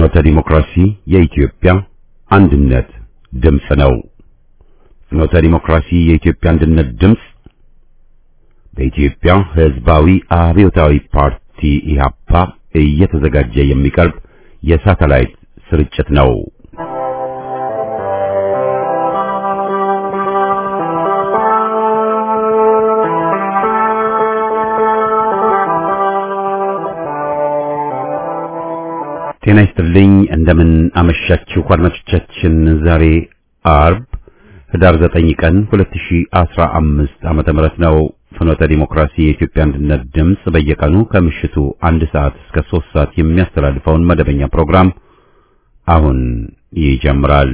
ፍኖተ ዲሞክራሲ የኢትዮጵያ አንድነት ድምፅ ነው። ፍኖተ ዲሞክራሲ የኢትዮጵያ አንድነት ድምፅ በኢትዮጵያ ሕዝባዊ አብዮታዊ ፓርቲ ኢህአፓ እየተዘጋጀ የሚቀርብ የሳተላይት ስርጭት ነው። ጤና ይስጥልኝ። እንደምን አመሻችሁ አድማጮቻችን። ዛሬ አርብ ህዳር 9 ቀን 2015 ዓመተ ምህረት ነው። ፍኖተ ዲሞክራሲ የኢትዮጵያ አንድነት ድምፅ በየቀኑ ከምሽቱ አንድ ሰዓት እስከ 3 ሰዓት የሚያስተላልፈውን መደበኛ ፕሮግራም አሁን ይጀምራል።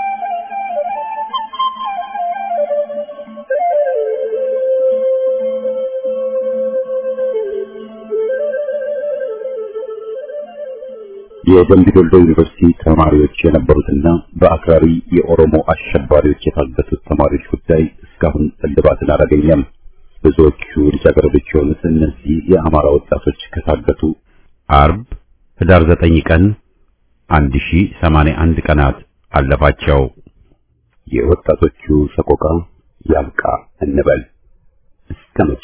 የደምቢ ዶሎ ዩኒቨርሲቲ ተማሪዎች የነበሩትና በአክራሪ የኦሮሞ አሸባሪዎች የታገቱት ተማሪዎች ጉዳይ እስካሁን እልባትን አላገኘም። ብዙዎቹ ልጃገረዶች የሆኑት እነዚህ የአማራ ወጣቶች ከታገቱ አርብ ህዳር 9 ቀን 1081 ቀናት አለፋቸው። የወጣቶቹ ሰቆቃ ያብቃ እንበል እስከ መቼ?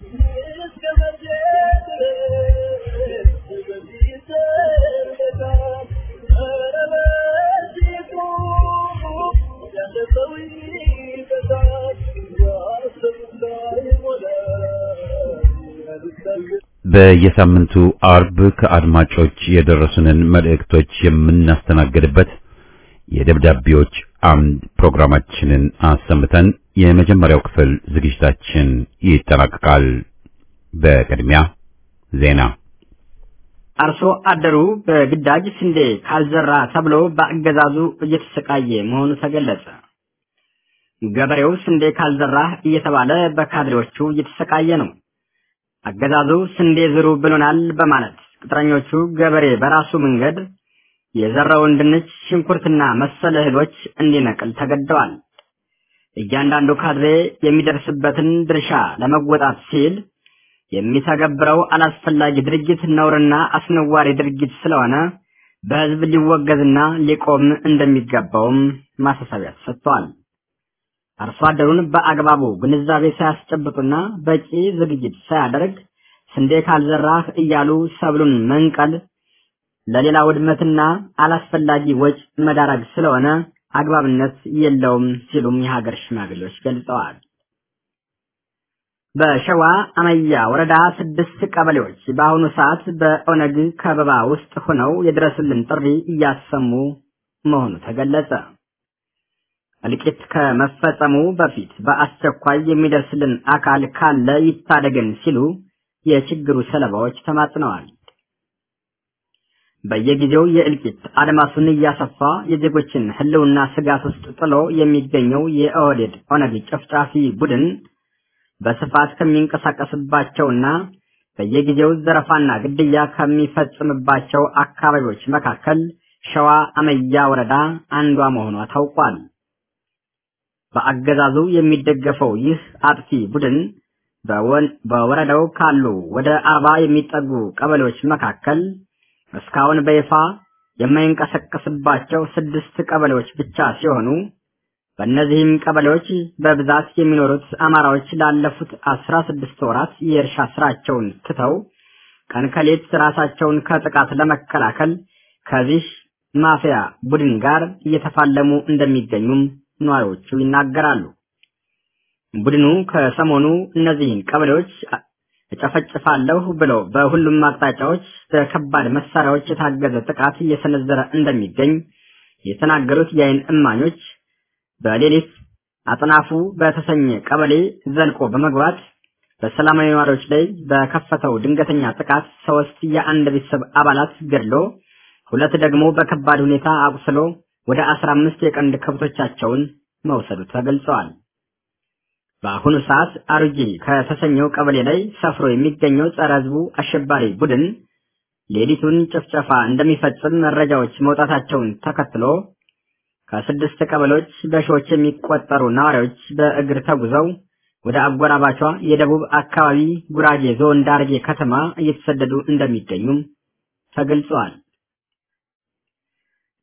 በየሳምንቱ አርብ ከአድማጮች የደረሱንን መልእክቶች የምናስተናግድበት የደብዳቤዎች አምድ ፕሮግራማችንን አሰምተን የመጀመሪያው ክፍል ዝግጅታችን ይጠናቀቃል። በቅድሚያ ዜና። አርሶ አደሩ በግዳጅ ስንዴ ካልዘራ ተብሎ በአገዛዙ እየተሰቃየ መሆኑ ተገለጸ። ገበሬው ስንዴ ካልዘራህ እየተባለ በካድሬዎቹ እየተሰቃየ ነው። አገዛዙ ስንዴ ዝሩ ብሎናል በማለት ቅጥረኞቹ ገበሬ በራሱ መንገድ የዘራውን ድንች፣ ሽንኩርትና መሰል እህሎች እንዲነቅል ተገደዋል። እያንዳንዱ ካድሬ የሚደርስበትን ድርሻ ለመወጣት ሲል የሚተገብረው አላስፈላጊ ድርጊት ነውርና አስነዋሪ ድርጊት ስለሆነ በሕዝብ ሊወገዝና ሊቆም እንደሚገባውም ማሳሰቢያ ተሰጥቷል። አርሶ አደሩን በአግባቡ ግንዛቤ ሳያስጨብጡና በቂ ዝግጅት ሳያደርግ ስንዴ ካልዘራህ እያሉ ሰብሉን መንቀል ለሌላ ውድመትና አላስፈላጊ ወጭ መዳረግ ስለሆነ አግባብነት የለውም ሲሉም የሀገር ሽማግሌዎች ገልጸዋል። በሸዋ አመያ ወረዳ ስድስት ቀበሌዎች በአሁኑ ሰዓት በኦነግ ከበባ ውስጥ ሆነው የድረሱልን ጥሪ እያሰሙ መሆኑ ተገለጸ። እልቂት ከመፈጸሙ በፊት በአስቸኳይ የሚደርስልን አካል ካለ ይታደገን ሲሉ የችግሩ ሰለባዎች ተማጽነዋል። በየጊዜው የእልቂት አድማሱን እያሰፋ የዜጎችን ሕልውና ስጋት ውስጥ ጥሎ የሚገኘው የኦህዴድ ኦነግ ጨፍጫፊ ቡድን በስፋት ከሚንቀሳቀስባቸውና በየጊዜው ዘረፋና ግድያ ከሚፈጽምባቸው አካባቢዎች መካከል ሸዋ አመያ ወረዳ አንዷ መሆኗ ታውቋል። በአገዛዙ የሚደገፈው ይህ አጥፊ ቡድን በወረዳው ካሉ ወደ አርባ የሚጠጉ ቀበሌዎች መካከል እስካሁን በይፋ የማይንቀሳቀስባቸው ስድስት ቀበሌዎች ብቻ ሲሆኑ በእነዚህም ቀበሌዎች በብዛት የሚኖሩት አማራዎች ላለፉት አስራ ስድስት ወራት የእርሻ ስራቸውን ትተው ቀን ከሌት ራሳቸውን ከጥቃት ለመከላከል ከዚህ ማፊያ ቡድን ጋር እየተፋለሙ እንደሚገኙም ነዋሪዎቹ ይናገራሉ። ቡድኑ ከሰሞኑ እነዚህን ቀበሌዎች እጨፈጭፋለሁ ብሎ በሁሉም አቅጣጫዎች በከባድ መሳሪያዎች የታገዘ ጥቃት እየሰነዘረ እንደሚገኝ የተናገሩት የአይን እማኞች በሌሊት አጥናፉ በተሰኘ ቀበሌ ዘልቆ በመግባት በሰላማዊ ነዋሪዎች ላይ በከፈተው ድንገተኛ ጥቃት ሶስት የአንድ ቤተሰብ አባላት ገድሎ ሁለት ደግሞ በከባድ ሁኔታ አቁስሎ ወደ አስራ አምስት የቀንድ ከብቶቻቸውን መውሰዱ ተገልጸዋል። በአሁኑ ሰዓት አሩጂ ከተሰኘው ቀበሌ ላይ ሰፍሮ የሚገኘው ጸረ ሕዝቡ አሸባሪ ቡድን ሌሊቱን ጭፍጨፋ እንደሚፈጽም መረጃዎች መውጣታቸውን ተከትሎ ከስድስት ቀበሌዎች በሺዎች የሚቆጠሩ ነዋሪዎች በእግር ተጉዘው ወደ አጎራባቿ የደቡብ አካባቢ ጉራጌ ዞን ዳርጌ ከተማ እየተሰደዱ እንደሚገኙም ተገልጸዋል።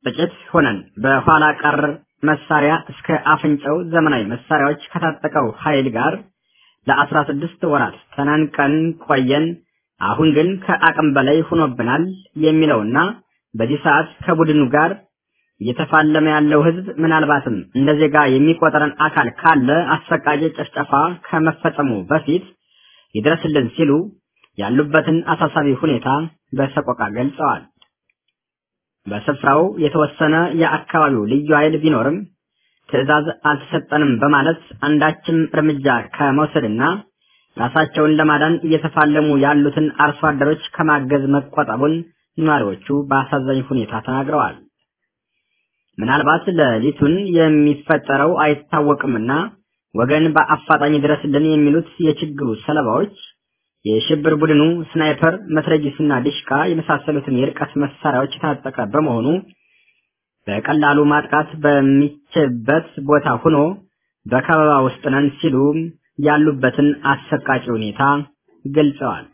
ጥቂት ሆነን በኋላ ቀር መሳሪያ እስከ አፍንጫው ዘመናዊ መሳሪያዎች ከታጠቀው ኃይል ጋር ለአስራ ስድስት ወራት ተናንቀን ቆየን። አሁን ግን ከአቅም በላይ ሆኖብናል የሚለውና በዚህ ሰዓት ከቡድኑ ጋር እየተፋለመ ያለው ህዝብ ምናልባትም እንደ ዜጋ የሚቆጠረን አካል ካለ አሰቃቂ ጭፍጨፋ ከመፈጸሙ በፊት ይድረስልን ሲሉ ያሉበትን አሳሳቢ ሁኔታ በሰቆቃ ገልጸዋል። በስፍራው የተወሰነ የአካባቢው ልዩ ኃይል ቢኖርም ትዕዛዝ አልተሰጠንም በማለት አንዳችም እርምጃ ከመውሰድና ራሳቸውን ለማዳን እየተፋለሙ ያሉትን አርሶ አደሮች ከማገዝ መቆጠቡን ነዋሪዎቹ በአሳዛኝ ሁኔታ ተናግረዋል። ምናልባት ሌሊቱን የሚፈጠረው አይታወቅምና ወገን በአፋጣኝ ድረስልን የሚሉት የችግሩ ሰለባዎች የሽብር ቡድኑ ስናይፐር፣ መትረጊስና ዲሽቃ የመሳሰሉትን የርቀት መሳሪያዎች የታጠቀ በመሆኑ በቀላሉ ማጥቃት በሚችልበት ቦታ ሆኖ በከበባ ውስጥ ነን ሲሉ ያሉበትን አሰቃቂ ሁኔታ ገልጸዋል።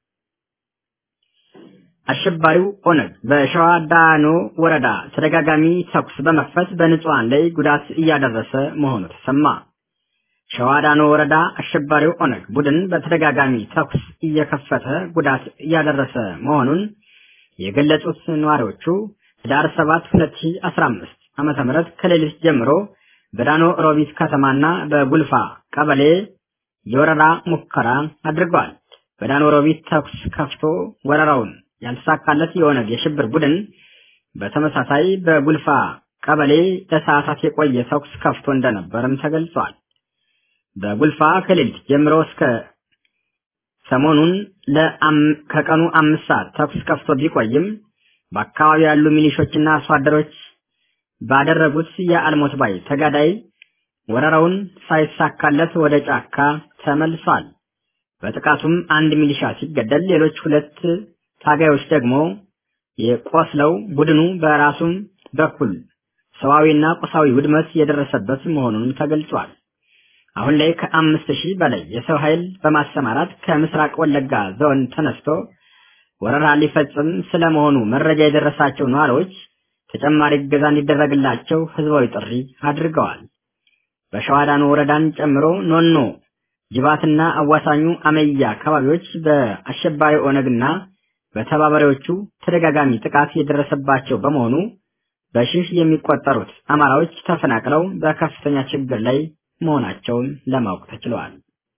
አሸባሪው ኦነግ በሸዋ ዳኖ ወረዳ ተደጋጋሚ ተኩስ በመክፈት በንጹሃን ላይ ጉዳት እያደረሰ መሆኑ ተሰማ። ሸዋ ዳኖ ወረዳ አሸባሪው ኦነግ ቡድን በተደጋጋሚ ተኩስ እየከፈተ ጉዳት እያደረሰ መሆኑን የገለጹት ነዋሪዎቹ ህዳር 7 2015 ዓመተ ምህረት ከሌሊት ጀምሮ በዳኖ ሮቢት ከተማና በጉልፋ ቀበሌ የወረራ ሙከራ አድርገዋል። በዳኖ ሮቢት ተኩስ ከፍቶ ወረራውን ያልተሳካለት የኦነግ የሽብር ቡድን በተመሳሳይ በጉልፋ ቀበሌ ለሰዓታት የቆየ ተኩስ ከፍቶ እንደነበርም ተገልጿል። በጉልፋ ከሌሊት ጀምሮ እስከ ሰሞኑን ከቀኑ አምስት ሰዓት ተኩስ ከፍቶ ቢቆይም በአካባቢው ያሉ ሚሊሾችና አርሶ አደሮች ባደረጉት የአልሞት ባይ ተጋዳይ ወረራውን ሳይሳካለት ወደ ጫካ ተመልሷል። በጥቃቱም አንድ ሚሊሻ ሲገደል ሌሎች ሁለት ታጋዮች ደግሞ የቆስለው ቡድኑ በራሱም በኩል ሰዋዊና ቁሳዊ ውድመት የደረሰበት መሆኑንም ተገልጿል። አሁን ላይ ከአምስት ሺህ በላይ የሰው ኃይል በማሰማራት ከምስራቅ ወለጋ ዞን ተነስቶ ወረራ ሊፈጽም ስለመሆኑ መረጃ የደረሳቸው ነዋሪዎች ተጨማሪ እገዛ እንዲደረግላቸው ህዝባዊ ጥሪ አድርገዋል። በሸዋዳኖ ወረዳን ጨምሮ ኖኖ፣ ጅባትና አዋሳኙ አመያ አካባቢዎች በአሸባሪ ኦነግና በተባባሪዎቹ ተደጋጋሚ ጥቃት የደረሰባቸው በመሆኑ በሺህ የሚቆጠሩት አማራዎች ተፈናቅለው በከፍተኛ ችግር ላይ መሆናቸውን ለማወቅ ተችሏል።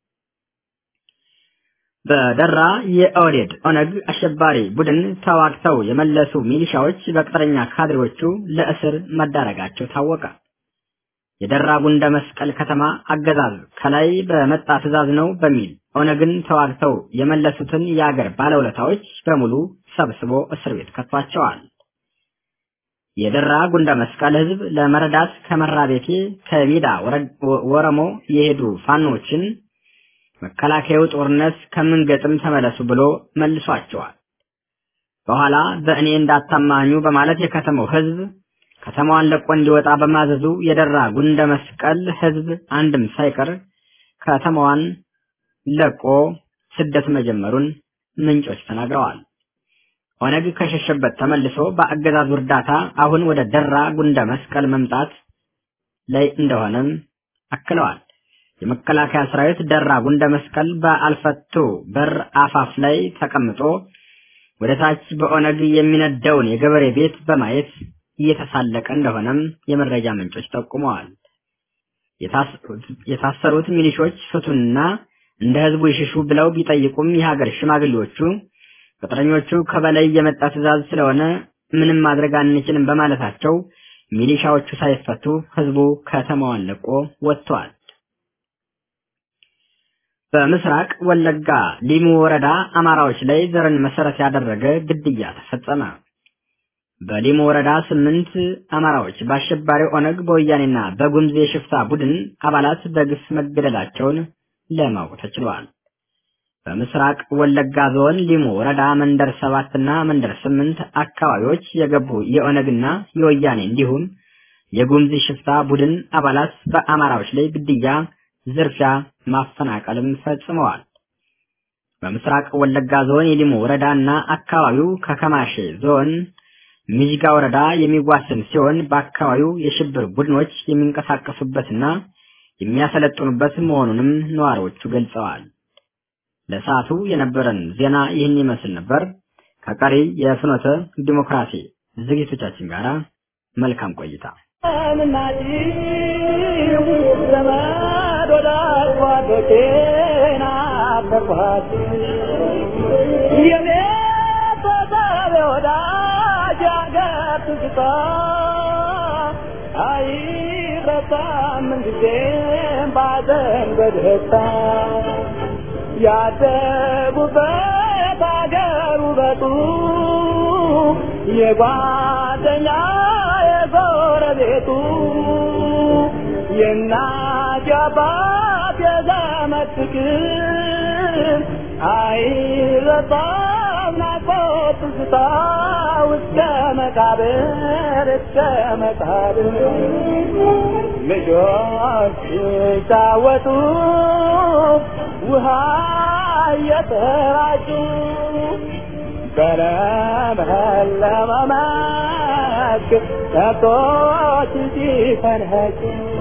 በደራ የኦህዴድ ኦነግ አሸባሪ ቡድን ተዋግተው የመለሱ ሚሊሻዎች በቅጥረኛ ካድሬዎቹ ለእስር መዳረጋቸው ታወቀ። የደራ ጉንደ መስቀል ከተማ አገዛዝ ከላይ በመጣ ትዕዛዝ ነው በሚል ኦነግን ተዋግተው የመለሱትን የአገር ባለውለታዎች በሙሉ ሰብስቦ እስር ቤት ከቷቸዋል። የደራ ጉንደ መስቀል ህዝብ ለመረዳት ከመራ ቤቴ ከሚዳ ወረሞ የሄዱ ፋኖችን መከላከያው ጦርነት ከምንገጥም ተመለሱ ብሎ መልሷቸዋል። በኋላ በእኔ እንዳታማኙ በማለት የከተማው ህዝብ ከተማዋን ለቆ እንዲወጣ በማዘዙ የደራ ጉንደ መስቀል ህዝብ አንድም ሳይቀር ከተማዋን ለቆ ስደት መጀመሩን ምንጮች ተናግረዋል። ኦነግ ከሸሸበት ተመልሶ በአገዛዙ እርዳታ አሁን ወደ ደራ ጉንደ መስቀል መምጣት ላይ እንደሆነም አክለዋል። የመከላከያ ሰራዊት ደራ ጉንደ መስቀል በአልፈቶ በር አፋፍ ላይ ተቀምጦ ወደ ታች በኦነግ የሚነደውን የገበሬ ቤት በማየት እየተሳለቀ እንደሆነም የመረጃ ምንጮች ጠቁመዋል። የታሰሩት ሚሊሾች ፍቱንና እንደ ህዝቡ ይሽሹ ብለው ቢጠይቁም የሀገር ሽማግሌዎቹ ቅጥረኞቹ ከበላይ የመጣ ትዕዛዝ ስለሆነ ምንም ማድረግ አንችልም በማለታቸው ሚሊሻዎቹ ሳይፈቱ ህዝቡ ከተማዋን ለቆ ወጥቷል። በምስራቅ ወለጋ ሊሙ ወረዳ አማራዎች ላይ ዘርን መሰረት ያደረገ ግድያ ተፈጸመ። በሊሙ ወረዳ ስምንት አማራዎች በአሸባሪ ኦነግ በወያኔና በጉምዝ የሽፍታ ቡድን አባላት በግፍ መገደላቸውን ለማወቅ ተችሏል። በምስራቅ ወለጋ ዞን ሊሙ ወረዳ መንደር ሰባትና መንደር ስምንት አካባቢዎች የገቡ የኦነግና የወያኔ እንዲሁም የጉምዝ ሽፍታ ቡድን አባላት በአማራዎች ላይ ግድያ፣ ዝርፊያ፣ ማፈናቀልም ፈጽመዋል። በምስራቅ ወለጋ ዞን የሊሙ ወረዳና አካባቢው ከከማሼ ዞን ሚዥጋ ወረዳ የሚዋሰን ሲሆን በአካባቢው የሽብር ቡድኖች የሚንቀሳቀሱበትና የሚያሰለጥኑበት መሆኑንም ነዋሪዎቹ ገልጸዋል። ለሰዓቱ የነበረን ዜና ይህን ይመስል ነበር። ከቀሪ የፍኖተ ዲሞክራሲ ዝግጅቶቻችን ጋር መልካም ቆይታ። ያደጉበት አገር ውበቱ የጓደኛ የጎረቤቱ የእናት የአባት የዘመድ ፍቅር አይረሳም ናፍቆት ትዝታ እስከ መቃብር እስከ መቃብር ልጆች ሲጫወቱ ውሃ እየተራጩ በለመለመ መስክ ከብቶች ሲፈንጩ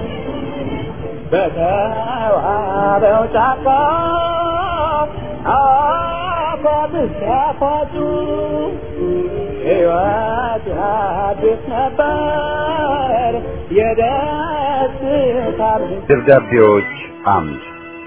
በተዋበው ጫካ አፏት ሲያፏጩ ሕይወት አዲስ ነበር የደስታ ደብዳቤዎች አምድ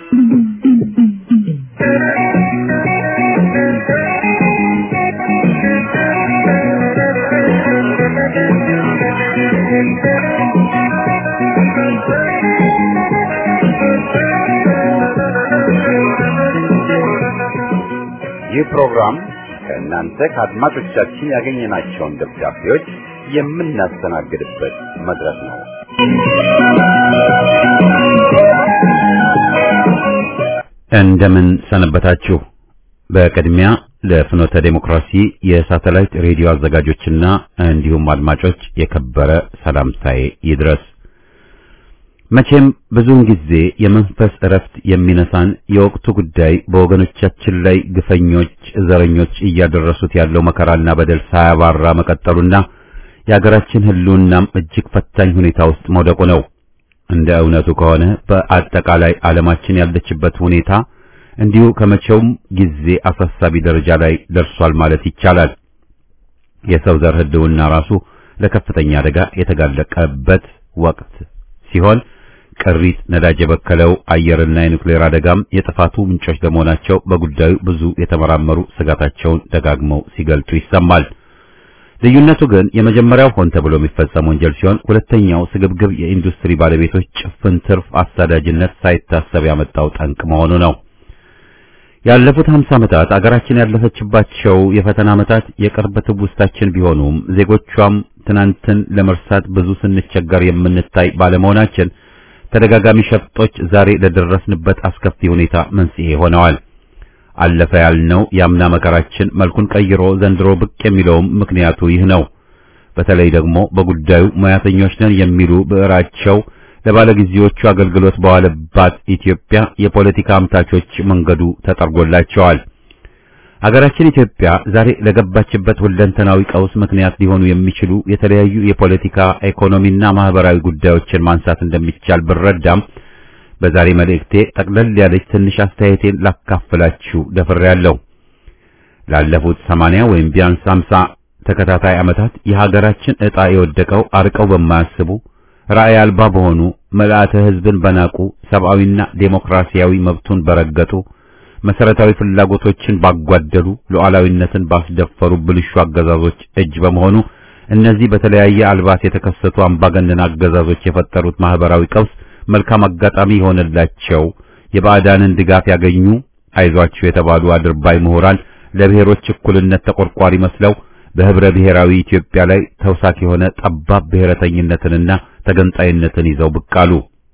ይህ ፕሮግራም ከእናንተ ከአድማጮቻችን ያገኘናቸውን ደብዳቤዎች የምናስተናግድበት መድረክ ነው። እንደምን ሰነበታችሁ። በቅድሚያ ለፍኖተ ዴሞክራሲ የሳተላይት ሬዲዮ አዘጋጆችና እንዲሁም አድማጮች የከበረ ሰላምታዬ ይድረስ። መቼም ብዙውን ጊዜ የመንፈስ እረፍት የሚነሳን የወቅቱ ጉዳይ በወገኖቻችን ላይ ግፈኞች፣ ዘረኞች እያደረሱት ያለው መከራና በደል ሳያባራ መቀጠሉና የሀገራችን ሕልውናም እጅግ ፈታኝ ሁኔታ ውስጥ መውደቁ ነው። እንደ እውነቱ ከሆነ በአጠቃላይ ዓለማችን ያለችበት ሁኔታ እንዲሁ ከመቼውም ጊዜ አሳሳቢ ደረጃ ላይ ደርሷል ማለት ይቻላል። የሰው ዘር ሕልውና ራሱ ለከፍተኛ አደጋ የተጋለቀበት ወቅት ሲሆን ቅሪት ነዳጅ የበከለው አየርና የኒውክሌር አደጋም የጥፋቱ ምንጮች ለመሆናቸው በጉዳዩ ብዙ የተመራመሩ ስጋታቸውን ደጋግመው ሲገልጡ ይሰማል። ልዩነቱ ግን የመጀመሪያው ሆን ተብሎ የሚፈጸም ወንጀል ሲሆን ሁለተኛው ስግብግብ የኢንዱስትሪ ባለቤቶች ጭፍን ትርፍ አሳዳጅነት ሳይታሰብ ያመጣው ጠንቅ መሆኑ ነው። ያለፉት 50 ዓመታት አገራችን ያለፈችባቸው የፈተና ዓመታት የቅርብ ትውስታችን ቢሆኑም ዜጎቿም ትናንትን ለመርሳት ብዙ ስንቸገር የምንታይ ባለመሆናችን ተደጋጋሚ ሸፍጦች ዛሬ ለደረስንበት አስከፊ ሁኔታ መንስኤ ሆነዋል። አለፈ ያልነው የአምና መከራችን መልኩን ቀይሮ ዘንድሮ ብቅ የሚለውም ምክንያቱ ይህ ነው። በተለይ ደግሞ በጉዳዩ ሙያተኞች ነን የሚሉ ብዕራቸው ለባለጊዜዎቹ አገልግሎት በዋለባት ኢትዮጵያ የፖለቲካ አምታቾች መንገዱ ተጠርጎላቸዋል። ሀገራችን ኢትዮጵያ ዛሬ ለገባችበት ሁለንተናዊ ቀውስ ምክንያት ሊሆኑ የሚችሉ የተለያዩ የፖለቲካ ኢኮኖሚና ማህበራዊ ጉዳዮችን ማንሳት እንደሚቻል ብረዳም በዛሬ መልእክቴ ጠቅለል ያለች ትንሽ አስተያየቴን ላካፍላችሁ ደፍሬያለሁ። ላለፉት ሰማንያ ወይም ቢያንስ ሃምሳ ተከታታይ ዓመታት የሀገራችን ዕጣ የወደቀው አርቀው በማያስቡ ራዕይ አልባ በሆኑ መልአተ ሕዝብን በናቁ ሰብአዊና ዴሞክራሲያዊ መብቱን በረገጡ መሰረታዊ ፍላጎቶችን ባጓደሉ ሉዓላዊነትን ባስደፈሩ ብልሹ አገዛዞች እጅ በመሆኑ እነዚህ በተለያየ አልባስ የተከሰቱ አምባገነን አገዛዞች የፈጠሩት ማህበራዊ ቀውስ መልካም አጋጣሚ የሆነላቸው የባዕዳንን ድጋፍ ያገኙ አይዟችሁ የተባሉ አድርባይ ምሁራን ለብሔሮች እኩልነት ተቆርቋሪ መስለው በህብረ ብሔራዊ ኢትዮጵያ ላይ ተውሳክ የሆነ ጠባብ ብሔረተኝነትንና ተገንጣይነትን ይዘው ብቅ አሉ።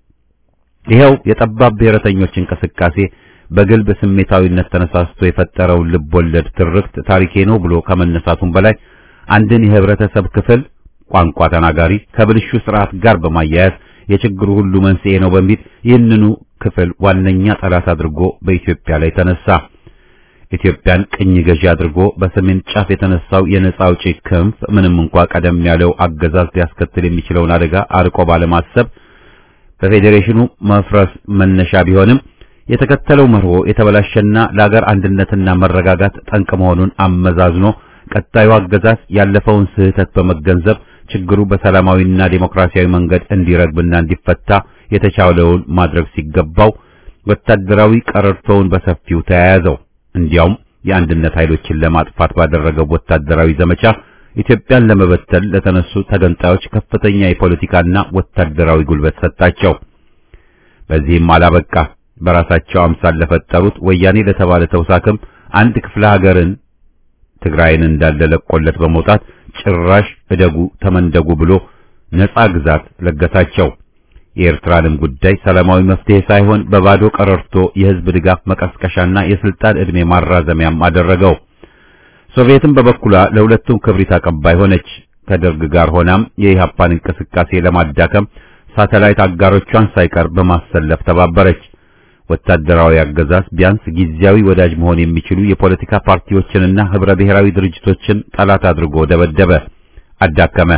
ይኸው የጠባብ ብሔረተኞች እንቅስቃሴ በግልብ ስሜታዊነት ተነሳስቶ የፈጠረውን ልብ ወለድ ትርክት ታሪኬ ነው ብሎ ከመነሳቱም በላይ አንድን የህብረተሰብ ክፍል ቋንቋ ተናጋሪ ከብልሹ ስርዓት ጋር በማያያዝ የችግሩ ሁሉ መንስኤ ነው በሚል ይህንኑ ክፍል ዋነኛ ጠላት አድርጎ በኢትዮጵያ ላይ ተነሳ። ኢትዮጵያን ቅኝ ገዢ አድርጎ በሰሜን ጫፍ የተነሳው የነጻ አውጪ ክንፍ ምንም እንኳ ቀደም ያለው አገዛዝ ሊያስከትል የሚችለውን አደጋ አርቆ ባለማሰብ በፌዴሬሽኑ መፍረስ መነሻ ቢሆንም የተከተለው መርሆ የተበላሸና ለአገር አንድነትና መረጋጋት ጠንቅ መሆኑን አመዛዝኖ ቀጣዩ አገዛዝ ያለፈውን ስህተት በመገንዘብ ችግሩ በሰላማዊና ዴሞክራሲያዊ መንገድ እንዲረግብና እንዲፈታ የተቻለውን ማድረግ ሲገባው ወታደራዊ ቀረርቶውን በሰፊው ተያያዘው። እንዲያውም የአንድነት ኃይሎችን ለማጥፋት ባደረገው ወታደራዊ ዘመቻ ኢትዮጵያን ለመበተል ለተነሱ ተገንጣዮች ከፍተኛ የፖለቲካና ወታደራዊ ጉልበት ሰጣቸው። በዚህም አላበቃ። በራሳቸው አምሳል ለፈጠሩት ወያኔ ለተባለ ተውሳክም አንድ ክፍለ ሀገርን ትግራይን እንዳለ ለቆለት በመውጣት ጭራሽ እደጉ ተመንደጉ ብሎ ነጻ ግዛት ለገሳቸው። የኤርትራንም ጉዳይ ሰላማዊ መፍትሄ ሳይሆን በባዶ ቀረርቶ የህዝብ ድጋፍ መቀስቀሻና የስልጣን ዕድሜ ማራዘሚያም አደረገው። ሶቪየትም በበኩሏ ለሁለቱም ክብሪት አቀባይ ሆነች። ከደርግ ጋር ሆናም የኢህአፓን እንቅስቃሴ ለማዳከም ሳተላይት አጋሮቿን ሳይቀር በማሰለፍ ተባበረች። ወታደራዊ አገዛዝ ቢያንስ ጊዜያዊ ወዳጅ መሆን የሚችሉ የፖለቲካ ፓርቲዎችንና ህብረ ብሔራዊ ድርጅቶችን ጠላት አድርጎ ደበደበ፣ አዳከመ።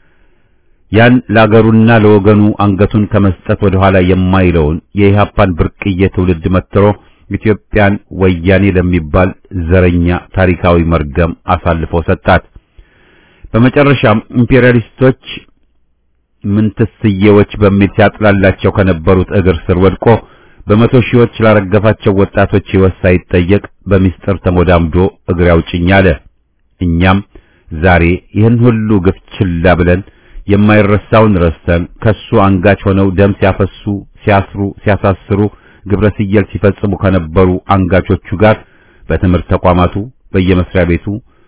ያን ለአገሩና ለወገኑ አንገቱን ከመስጠት ወደ ኋላ የማይለውን የኢህአፓን ብርቅዬ ትውልድ መትሮ ኢትዮጵያን ወያኔ ለሚባል ዘረኛ ታሪካዊ መርገም አሳልፎ ሰጣት። በመጨረሻም ኢምፔሪያሊስቶች ምንትስዬዎች በሚል ሲያጥላላቸው ከነበሩት እግር ስር ወድቆ በመቶ ሺዎች ላረገፋቸው ወጣቶች ሕይወት ሳይጠየቅ በሚስጥር ተሞዳምዶ እግር ያውጭኝ አለ። እኛም ዛሬ ይህን ሁሉ ግፍ ችላ ብለን የማይረሳውን ረስተን ከሱ አንጋች ሆነው ደም ሲያፈሱ፣ ሲያስሩ፣ ሲያሳስሩ ግብረ ስየል ሲፈጽሙ ከነበሩ አንጋቾቹ ጋር በትምህርት ተቋማቱ፣ በየመስሪያ ቤቱ፣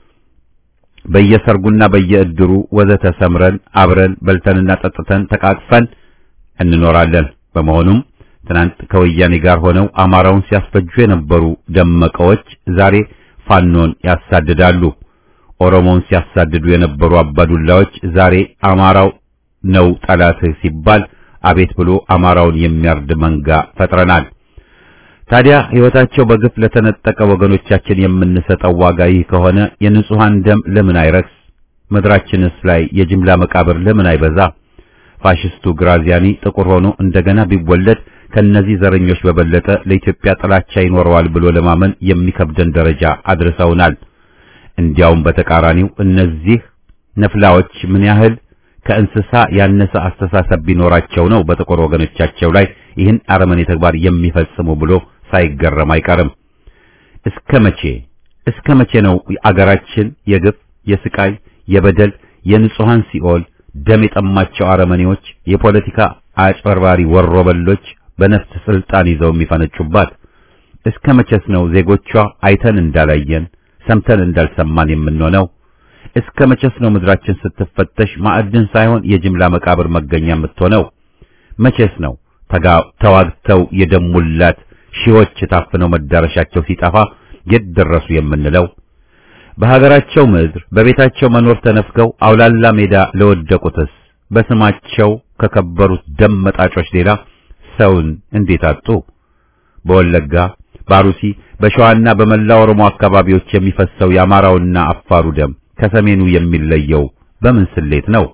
በየሰርጉና በየእድሩ ወዘተ ሰምረን አብረን በልተንና ጠጥተን ተቃቅፈን እንኖራለን። በመሆኑም ትናንት ከወያኔ ጋር ሆነው አማራውን ሲያስፈጁ የነበሩ ደመቀዎች ዛሬ ፋኖን ያሳድዳሉ። ኦሮሞውን ሲያሳድዱ የነበሩ አባዱላዎች ዛሬ አማራው ነው ጠላትህ ሲባል አቤት ብሎ አማራውን የሚያርድ መንጋ ፈጥረናል። ታዲያ ሕይወታቸው በግፍ ለተነጠቀ ወገኖቻችን የምንሰጠው ዋጋ ይህ ከሆነ የንጹሃን ደም ለምን አይረክስ? ምድራችንስ ላይ የጅምላ መቃብር ለምን አይበዛ? ፋሽስቱ ግራዚያኒ ጥቁር ሆኖ እንደገና ቢወለድ ከነዚህ ዘረኞች በበለጠ ለኢትዮጵያ ጥላቻ ይኖረዋል ብሎ ለማመን የሚከብደን ደረጃ አድርሰውናል። እንዲያውም በተቃራኒው እነዚህ ነፍላዎች ምን ያህል ከእንስሳ ያነሰ አስተሳሰብ ቢኖራቸው ነው በጥቁር ወገኖቻቸው ላይ ይህን አረመኔ ተግባር የሚፈጽሙ ብሎ ሳይገረም አይቀርም። እስከ መቼ እስከ መቼ ነው አገራችን የግፍ የስቃይ የበደል የንጹሃን ሲኦል ደም የጠማቸው አረመኔዎች የፖለቲካ አጭበርባሪ ወሮበሎች በነፍስ ስልጣን ይዘው የሚፈነጩባት? እስከ መቼስ ነው ዜጎቿ አይተን እንዳላየን ሰምተን እንዳልሰማን የምንሆነው? እስከ መቼስ ነው ምድራችን ስትፈተሽ ማዕድን ሳይሆን የጅምላ መቃብር መገኛ የምትሆነው? መቼስ ነው ተዋግተው የደሙላት ሺዎች ታፍነው መዳረሻቸው ሲጠፋ የት ደረሱ የምንለው? በሀገራቸው ምድር በቤታቸው መኖር ተነፍገው አውላላ ሜዳ ለወደቁትስ በስማቸው ከከበሩት ደም መጣጮች ሌላ ሰውን እንዴት አጡ? በወለጋ ባሩሲ በሸዋና በመላ ኦሮሞ አካባቢዎች የሚፈሰው የአማራውና አፋሩ ደም ከሰሜኑ የሚለየው በምን ስሌት ነው?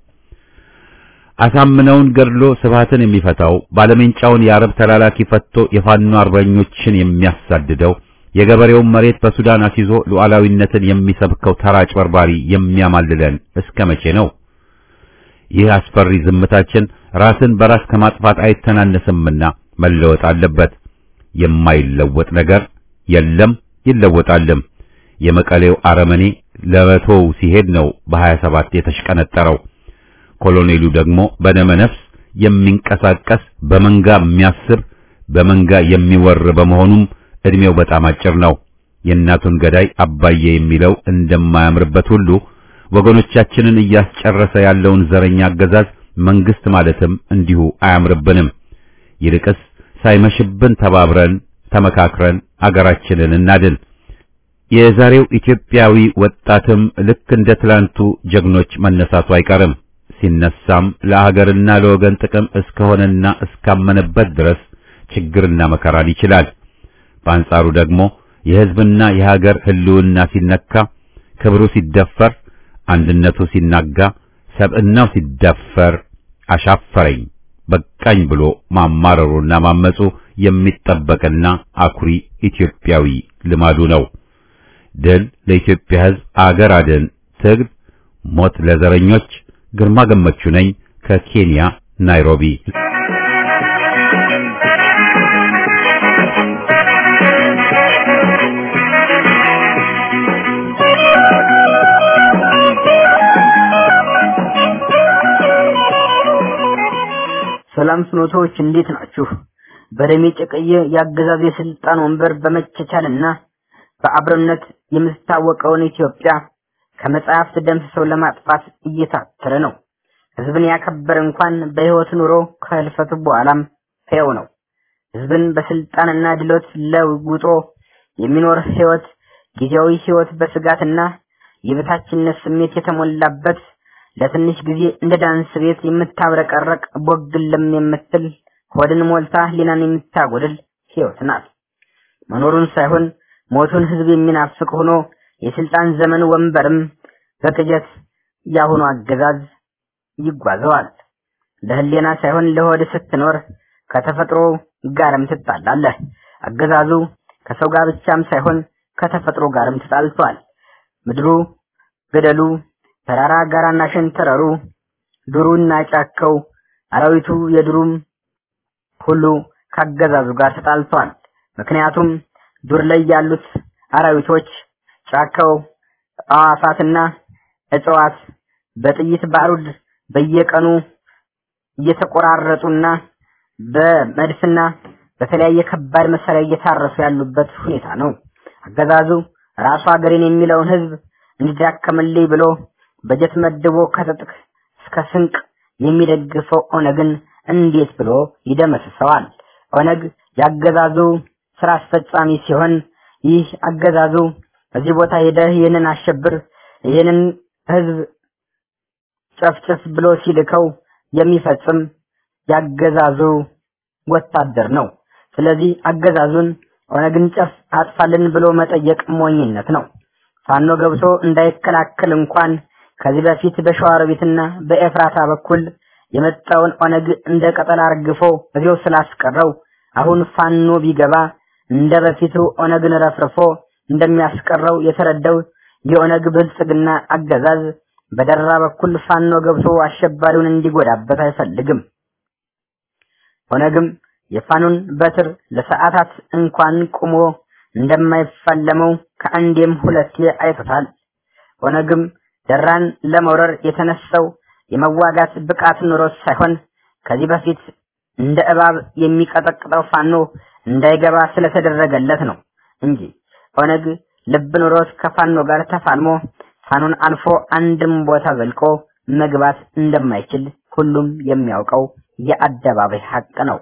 አሳምነውን ገድሎ ስብሃትን የሚፈታው ባለሜንጫውን የአረብ ተላላኪ ፈቶ የፋኖ አርበኞችን የሚያሳድደው የገበሬውን መሬት በሱዳን አስይዞ ሉዓላዊነትን የሚሰብከው ተራ አጭበርባሪ የሚያማልለን እስከ መቼ ነው? ይህ አስፈሪ ዝምታችን ራስን በራስ ከማጥፋት አይተናነስምና መለወጥ አለበት። የማይለወጥ ነገር የለም፣ ይለወጣልም። የመቀሌው አረመኔ ለመቶው ሲሄድ ነው በሀያ ሰባት የተሽቀነጠረው። ኮሎኔሉ ደግሞ በደመ ነፍስ የሚንቀሳቀስ በመንጋ የሚያስብ በመንጋ የሚወር በመሆኑም እድሜው በጣም አጭር ነው። የእናቱን ገዳይ አባዬ የሚለው እንደማያምርበት ሁሉ ወገኖቻችንን እያስጨረሰ ያለውን ዘረኛ አገዛዝ መንግስት ማለትም እንዲሁ አያምርብንም። ይልቅስ ሳይመሽብን ተባብረን ተመካክረን አገራችንን እናድን። የዛሬው ኢትዮጵያዊ ወጣትም ልክ እንደ ትላንቱ ጀግኖች መነሳቱ አይቀርም። ሲነሳም ለሀገርና ለወገን ጥቅም እስከሆነና እስካመነበት ድረስ ችግርና መከራን ይችላል። በአንጻሩ ደግሞ የሕዝብና የሀገር ህልውና ሲነካ፣ ክብሩ ሲደፈር፣ አንድነቱ ሲናጋ፣ ሰብዕናው ሲደፈር አሻፈረኝ በቃኝ ብሎ ማማረሩና ማመጹ የሚጠበቅና አኩሪ ኢትዮጵያዊ ልማዱ ነው። ድል ለኢትዮጵያ ሕዝብ፣ አገር አድን ትግል፣ ሞት ለዘረኞች። ግርማ ገመቹ ነኝ ከኬንያ ናይሮቢ። ሰላም ፍኖቶች እንዴት ናችሁ? በደሜ ጨቀየ የአገዛዝ የስልጣን ወንበር በመቻቻልና በአብሮነት የምትታወቀውን ኢትዮጵያ ከመጽሐፍት ደምስሰው ለማጥፋት እየታተረ ነው። ህዝብን ያከበረ እንኳን በህይወት ኑሮ ከህልፈቱ በኋላም ሕያው ነው። ህዝብን በስልጣንና ድሎት ለውጦ የሚኖር ህይወት ጊዜያዊ ህይወት በስጋትና የበታችነት ስሜት የተሞላበት ለትንሽ ጊዜ እንደ ዳንስ ቤት የምታብረቀረቅ ቦግልም የምትል ሆድን ሞልታ ሊናን የምታጎድል ህይወት ናት። መኖሩን ሳይሆን ሞቱን ህዝብ የሚናፍቅ ሆኖ የስልጣን ዘመን ወንበርም በቅጀት ያሁኑ አገዛዝ ይጓዘዋል። ለህሊና ሳይሆን ለሆድ ስትኖር ከተፈጥሮ ጋርም ትጣላለህ። አገዛዙ ከሰው ጋር ብቻም ሳይሆን ከተፈጥሮ ጋርም ተጣልቷል። ምድሩ፣ ገደሉ፣ ተራራ ጋራና ሸንተረሩ፣ ዱሩና ጫካው፣ አራዊቱ የዱሩም ሁሉ ካገዛዙ ጋር ተጣልቷል። ምክንያቱም ዱር ላይ ያሉት አራዊቶች፣ ጫካው፣ አዋፋትና እጽዋት በጥይት ባሩድ በየቀኑ እየተቆራረጡና በመድፍና በተለያየ ከባድ መሳሪያ እየታረሱ ያሉበት ሁኔታ ነው። አገዛዙ ራሱ ሀገሬን የሚለውን ህዝብ እንዲዳከምልኝ ብሎ በጀት መድቦ ከትጥቅ እስከ ስንቅ የሚደግፈው ኦነግን እንዴት ብሎ ይደመስሰዋል? ኦነግ ያገዛዙ ስራ አስፈጻሚ ሲሆን ይህ አገዛዙ በዚህ ቦታ ሄደህ ይህንን አሸብር፣ ይህንን ህዝብ ጨፍጭፍ ብሎ ሲልከው የሚፈጽም ያገዛዙ ወታደር ነው። ስለዚህ አገዛዙን ኦነግን ጨፍ አጥፋልን ብሎ መጠየቅ ሞኝነት ነው። ፋኖ ገብቶ እንዳይከላከል እንኳን ከዚህ በፊት በሸዋሮቢትና በኤፍራታ በኩል የመጣውን ኦነግ እንደ ቀጠል አርግፎ እዚያው ስላስቀረው አሁን ፋኖ ቢገባ እንደ በፊቱ ኦነግን ረፍርፎ እንደሚያስቀረው የተረዳው የኦነግ ብልጽግና አገዛዝ በደራ በኩል ፋኖ ገብቶ አሸባሪውን እንዲጎዳበት አይፈልግም። ኦነግም የፋኖን በትር ለሰዓታት እንኳን ቁሞ እንደማይፋለመው ከአንዴም ሁለቴ አይቶታል። ኦነግም ደራን ለመውረር የተነሳው የመዋጋት ብቃት ኑሮት ሳይሆን ከዚህ በፊት እንደ እባብ የሚቀጠቅጠው ፋኖ እንዳይገባ ስለተደረገለት ነው እንጂ ኦነግ ልብ ኑሮት ከፋኖ ጋር ተፋልሞ ፋኖን አልፎ አንድም ቦታ ዘልቆ መግባት እንደማይችል ሁሉም የሚያውቀው የአደባባይ ሀቅ ነው።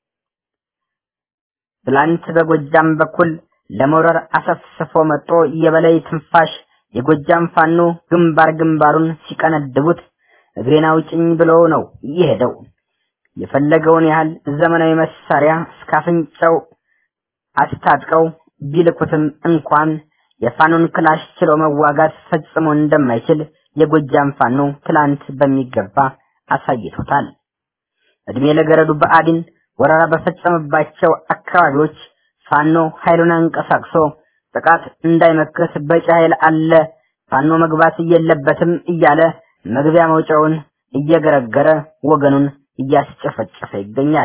ትላንት በጎጃም በኩል ለመውረር አሰፍስፎ መጥቶ የበላይ ትንፋሽ የጎጃም ፋኖ ግንባር ግንባሩን ሲቀነድቡት እግሬን አውጭኝ ብሎ ነው የሄደው። የፈለገውን ያህል ዘመናዊ መሳሪያ እስከ አፍንጫው አስታጥቀው ቢልኩትም እንኳን የፋኖን ክላሽ ችሎ መዋጋት ፈጽሞ እንደማይችል የጎጃም ፋኖ ትላንት በሚገባ አሳይቶታል። እድሜ ለገረዱ በአዲን ወረራ በፈጸመባቸው አካባቢዎች ፋኖ ኃይሉን አንቀሳቅሶ ጥቃት እንዳይመክት በቂ ኃይል አለ፣ ፋኖ መግባት የለበትም እያለ መግቢያ መውጫውን እየገረገረ ወገኑን እያስጨፈጨፈ ይገኛል።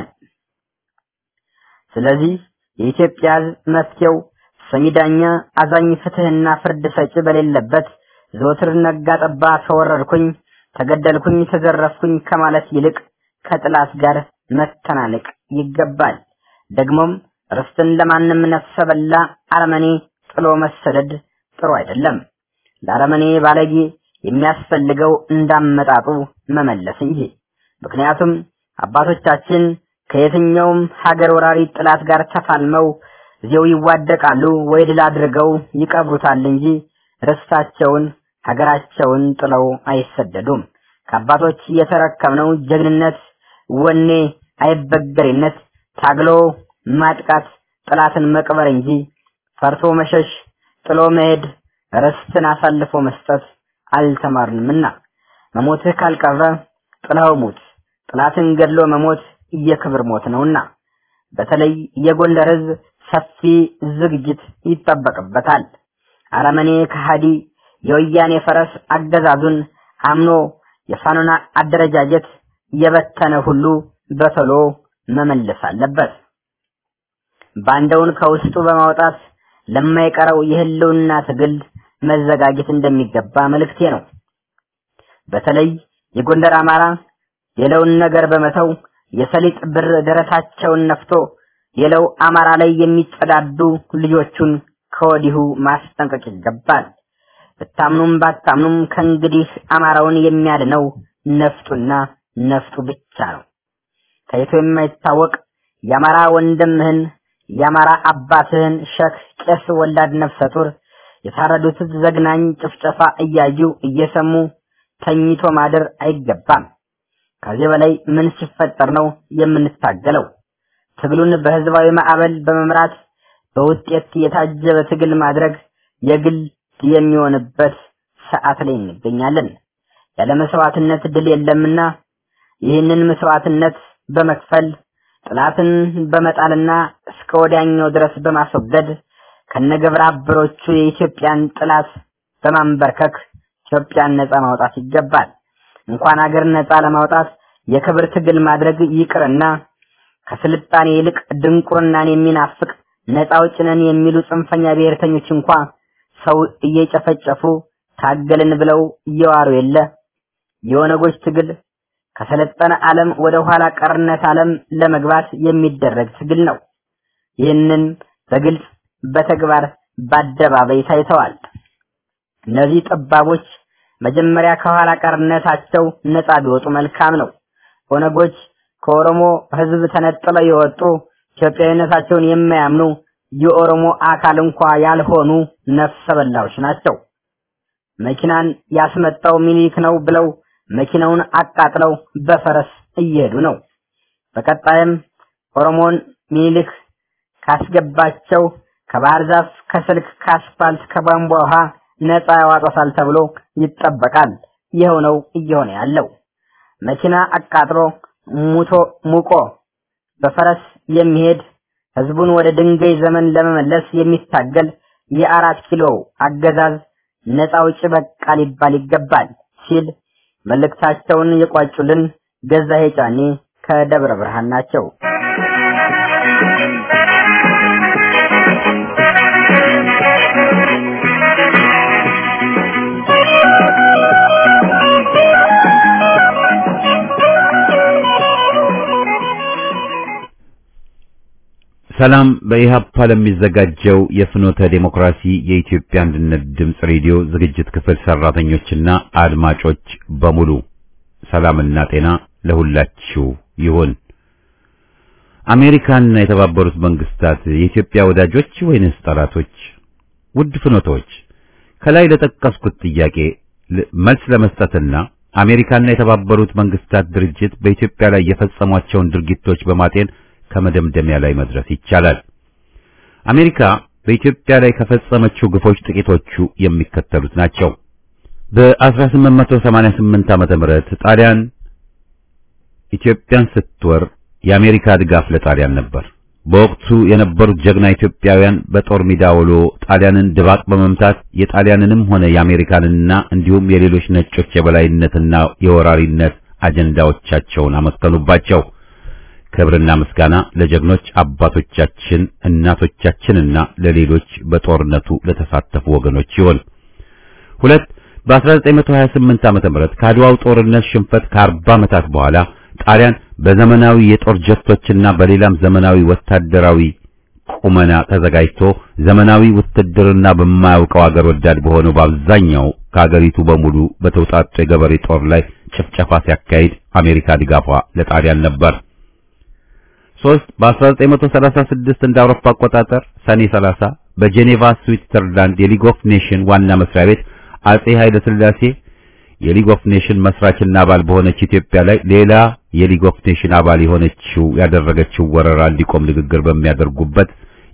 ስለዚህ የኢትዮጵያ ሕዝብ መፍትሄው ሰሚ ዳኛ፣ አዛኝ፣ ፍትህና ፍርድ ሰጪ በሌለበት ዘወትር ነጋ ጠባ ተወረድኩኝ፣ ተገደልኩኝ፣ ተዘረፍኩኝ ከማለት ይልቅ ከጥላት ጋር መተናነቅ ይገባል። ደግሞም ርስትን ለማንም ነፍሰ በላ አረመኔ ጥሎ መሰደድ ጥሩ አይደለም። ለአረመኔ ባለጌ የሚያስፈልገው እንዳመጣጡ መመለስ እንጂ። ምክንያቱም አባቶቻችን ከየትኛውም ሀገር ወራሪ ጥላት ጋር ተፋልመው እዚያው ይዋደቃሉ ወይ ድል አድርገው ይቀብሩታል እንጂ ርስታቸውን ሀገራቸውን ጥለው አይሰደዱም። ከአባቶች የተረከብነው ጀግንነት፣ ወኔ፣ አይበገሬነት፣ ታግሎ ማጥቃት፣ ጥላትን መቅበር እንጂ ፈርቶ መሸሽ፣ ጥሎ መሄድ፣ ርስትን አሳልፎ መስጠት አልተማርንምና መሞትህ ካልቀረ ጥላው ሙት። ጥላትን ገድሎ መሞት የክብር ሞት ነውና በተለይ የጎንደር ህዝብ ሰፊ ዝግጅት ይጠበቅበታል። አረመኔ ከሃዲ የወያኔ ፈረስ አገዛዙን አምኖ የፋኖና አደረጃጀት የበተነ ሁሉ በቶሎ መመለስ አለበት። ባንዳውን ከውስጡ በማውጣት ለማይቀረው የህልውና ትግል መዘጋጀት እንደሚገባ መልእክቴ ነው። በተለይ የጎንደር አማራ የለውን ነገር በመተው የሰሊጥ ብር ደረታቸውን ነፍቶ የለው አማራ ላይ የሚጸዳዱ ልጆቹን ከወዲሁ ማስጠንቀቅ ይገባል። ብታምኑም ባታምኑም ከእንግዲህ አማራውን የሚያድነው ነፍጡና ነፍጡ ብቻ ነው። ታይቶ የማይታወቅ የአማራ ወንድምህን የአማራ አባትህን ሸክ ቄስ ወላድ ነፍሰ ጡር የታረዱት ዘግናኝ ጭፍጨፋ እያዩ እየሰሙ ተኝቶ ማደር አይገባም። ከዚህ በላይ ምን ሲፈጠር ነው የምንታገለው? ትግሉን በህዝባዊ ማዕበል በመምራት በውጤት የታጀበ ትግል ማድረግ የግል የሚሆንበት ሰዓት ላይ እንገኛለን። ያለ መስዋዕትነት ድል የለምና ይህንን መስዋዕትነት በመክፈል ጥላትን በመጣልና እስከ ወዲያኛው ድረስ በማስወገድ ከነገብረ አበሮቹ የኢትዮጵያን ጥላት በማንበርከክ ኢትዮጵያን ነፃ ማውጣት ይገባል። እንኳን ሀገር ነፃ ለማውጣት የክብር ትግል ማድረግ ይቅርና ከስልጣኔ ይልቅ ድንቁርናን የሚናፍቅ ነፃ አውጪ ነን የሚሉ ጽንፈኛ ብሔርተኞች እንኳ ሰው እየጨፈጨፉ ታገልን ብለው እየዋሩ የለ። የኦነጎች ትግል ከሰለጠነ ዓለም ወደ ኋላ ቀርነት ዓለም ለመግባት የሚደረግ ትግል ነው። ይህንን በግልጽ በተግባር በአደባባይ ታይተዋል። እነዚህ ጠባቦች መጀመሪያ ከኋላ ቀርነታቸው ነፃ ቢወጡ መልካም ነው። ኦነጎች ከኦሮሞ ሕዝብ ተነጥለው የወጡ ኢትዮጵያዊነታቸውን የማያምኑ የኦሮሞ አካል እንኳ ያልሆኑ ነፍሰ በላዎች ናቸው። መኪናን ያስመጣው ሚኒሊክ ነው ብለው መኪናውን አቃጥለው በፈረስ እየሄዱ ነው። በቀጣይም ኦሮሞን ሚኒሊክ ካስገባቸው ከባህር ዛፍ፣ ከስልክ፣ ከአስፋልት፣ ከቧንቧ ውሃ ነፃ ያዋጣታል ተብሎ ይጠበቃል። ይኸው ነው እየሆነ ያለው። መኪና አቃጥሎ ሙቶ ሙቆ በፈረስ የሚሄድ ህዝቡን ወደ ድንጋይ ዘመን ለመመለስ የሚታገል የአራት ኪሎ አገዛዝ ነፃ አውጪ በቃ ሊባል ይገባል ሲል መልእክታቸውን የቋጩልን ገዛሄ ጫኔ ከደብረ ብርሃን ናቸው። ሰላም በኢሃፓ ለሚዘጋጀው የፍኖተ ዴሞክራሲ የኢትዮጵያ አንድነት ድምፅ ሬዲዮ ዝግጅት ክፍል ሰራተኞችና አድማጮች በሙሉ ሰላምና ጤና ለሁላችሁ ይሁን። አሜሪካና የተባበሩት መንግስታት የኢትዮጵያ ወዳጆች ወይንስ ጠላቶች? ውድ ፍኖቶች ከላይ ለጠቀስኩት ጥያቄ መልስ ለመስጠትና አሜሪካና የተባበሩት መንግስታት ድርጅት በኢትዮጵያ ላይ የፈጸሟቸውን ድርጊቶች በማጤን ከመደምደሚያ ላይ መድረስ ይቻላል። አሜሪካ በኢትዮጵያ ላይ ከፈጸመችው ግፎች ጥቂቶቹ የሚከተሉት ናቸው። በ1888 ዓመተ ምህረት ጣሊያን ኢትዮጵያን ስትወር የአሜሪካ ድጋፍ ለጣሊያን ነበር። በወቅቱ የነበሩት ጀግና ኢትዮጵያውያን በጦር ሜዳ ውሎ ጣሊያንን ድባቅ በመምታት የጣሊያንንም ሆነ የአሜሪካንና እንዲሁም የሌሎች ነጮች የበላይነትና የወራሪነት አጀንዳዎቻቸውን አመከኑባቸው። ክብርና ምስጋና ለጀግኖች አባቶቻችን እናቶቻችንና ለሌሎች በጦርነቱ ለተሳተፉ ወገኖች ይሁን። ሁለት በ1928 ዓመተ ምህረት ከአድዋው ጦርነት ሽንፈት ከ40 ዓመታት በኋላ ጣሊያን በዘመናዊ የጦር ጀቶችና በሌላም ዘመናዊ ወታደራዊ ቁመና ተዘጋጅቶ ዘመናዊ ውትድርና በማያውቀው አገር ወዳድ በሆነው በአብዛኛው ከአገሪቱ በሙሉ በተውጣጡ የገበሬ ጦር ላይ ጭፍጨፋ ሲያካሂድ አሜሪካ ድጋፏ ለጣሊያን ነበር። ሶስት በ1936 እንደ አውሮፓ አቆጣጠር ሰኔ 30 በጄኔቫ ስዊትዘርላንድ የሊግ ኦፍ ኔሽን ዋና መስሪያ ቤት አጼ ኃይለ ሥላሴ የሊግ ኦፍ ኔሽን መስራችና አባል በሆነች ኢትዮጵያ ላይ ሌላ የሊግ ኦፍ ኔሽን አባል የሆነችው ያደረገችው ወረራ እንዲቆም ንግግር በሚያደርጉበት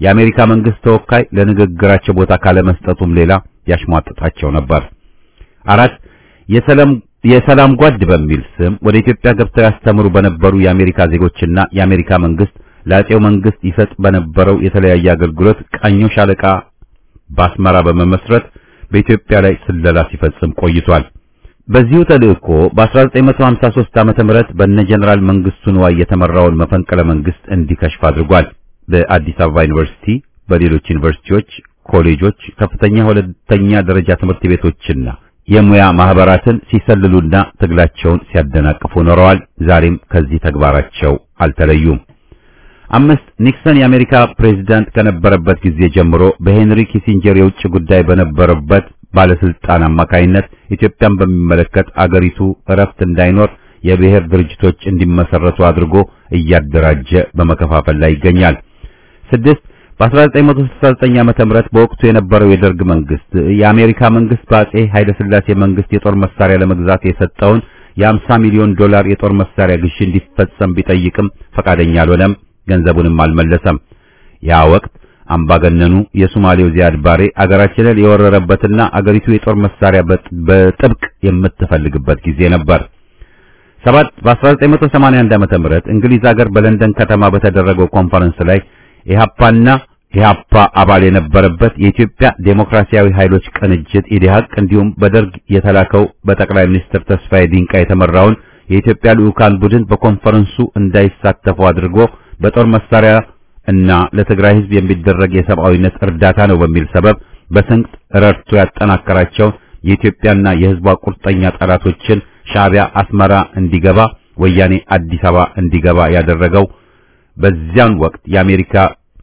የአሜሪካ መንግስት ተወካይ ለንግግራቸው ቦታ ካለመስጠቱም ሌላ ያሽሟጥጣቸው ነበር። አራት የሰላም የሰላም ጓድ በሚል ስም ወደ ኢትዮጵያ ገብተው ያስተምሩ በነበሩ የአሜሪካ ዜጎችና የአሜሪካ መንግስት ለአጼው መንግስት ይሰጥ በነበረው የተለያየ አገልግሎት ቃኞ ሻለቃ በአስመራ በመመስረት በኢትዮጵያ ላይ ስለላ ሲፈጽም ቆይቷል። በዚሁ ተልእኮ በ1953 ዓመተ ምህረት በነ ጀነራል መንግስቱ ንዋይ የተመራውን መፈንቅለ መንግስት እንዲከሽፍ አድርጓል። በአዲስ አበባ ዩኒቨርሲቲ፣ በሌሎች ዩኒቨርሲቲዎች፣ ኮሌጆች፣ ከፍተኛ ሁለተኛ ደረጃ ትምህርት ቤቶችና የሙያ ማህበራትን ሲሰልሉና ትግላቸውን ሲያደናቅፉ ኖረዋል። ዛሬም ከዚህ ተግባራቸው አልተለዩም። አምስት ኒክሰን የአሜሪካ ፕሬዝዳንት ከነበረበት ጊዜ ጀምሮ በሄንሪ ኪሲንጀር የውጭ ጉዳይ በነበረበት ባለስልጣን አማካይነት ኢትዮጵያን በሚመለከት አገሪቱ እረፍት እንዳይኖር የብሔር ድርጅቶች እንዲመሰረቱ አድርጎ እያደራጀ በመከፋፈል ላይ ይገኛል። ስድስት በ1969 ዓመተ ምህረት በወቅቱ የነበረው የደርግ መንግስት የአሜሪካ መንግስት በአጼ ኃይለ ሥላሴ መንግስት የጦር መሳሪያ ለመግዛት የሰጠውን የ50 ሚሊዮን ዶላር የጦር መሳሪያ ግዢ እንዲፈጸም ቢጠይቅም ፈቃደኛ አልሆነም፣ ገንዘቡንም አልመለሰም። ያ ወቅት አምባገነኑ የሶማሌው ዚያድ ባሬ አገራችንን የወረረበትና አገሪቱ የጦር መሳሪያ በጥብቅ የምትፈልግበት ጊዜ ነበር። ሰባት በ1981 ዓመተ ምህረት እንግሊዝ ሀገር በለንደን ከተማ በተደረገው ኮንፈረንስ ላይ ኢህአፓና ኢህአፓ አባል የነበረበት የኢትዮጵያ ዴሞክራሲያዊ ኃይሎች ቅንጅት ኢዲሃቅ እንዲሁም በደርግ የተላከው በጠቅላይ ሚኒስትር ተስፋዬ ዲንቃ የተመራውን የኢትዮጵያ ልዑካን ቡድን በኮንፈረንሱ እንዳይሳተፉ አድርጎ በጦር መሳሪያ እና ለትግራይ ሕዝብ የሚደረግ የሰብአዊነት እርዳታ ነው በሚል ሰበብ በስንቅ ረድቶ ያጠናከራቸውን የኢትዮጵያና የሕዝቧ ቁርጠኛ ጠላቶችን ሻዕቢያ አስመራ እንዲገባ፣ ወያኔ አዲስ አበባ እንዲገባ ያደረገው በዚያን ወቅት የአሜሪካ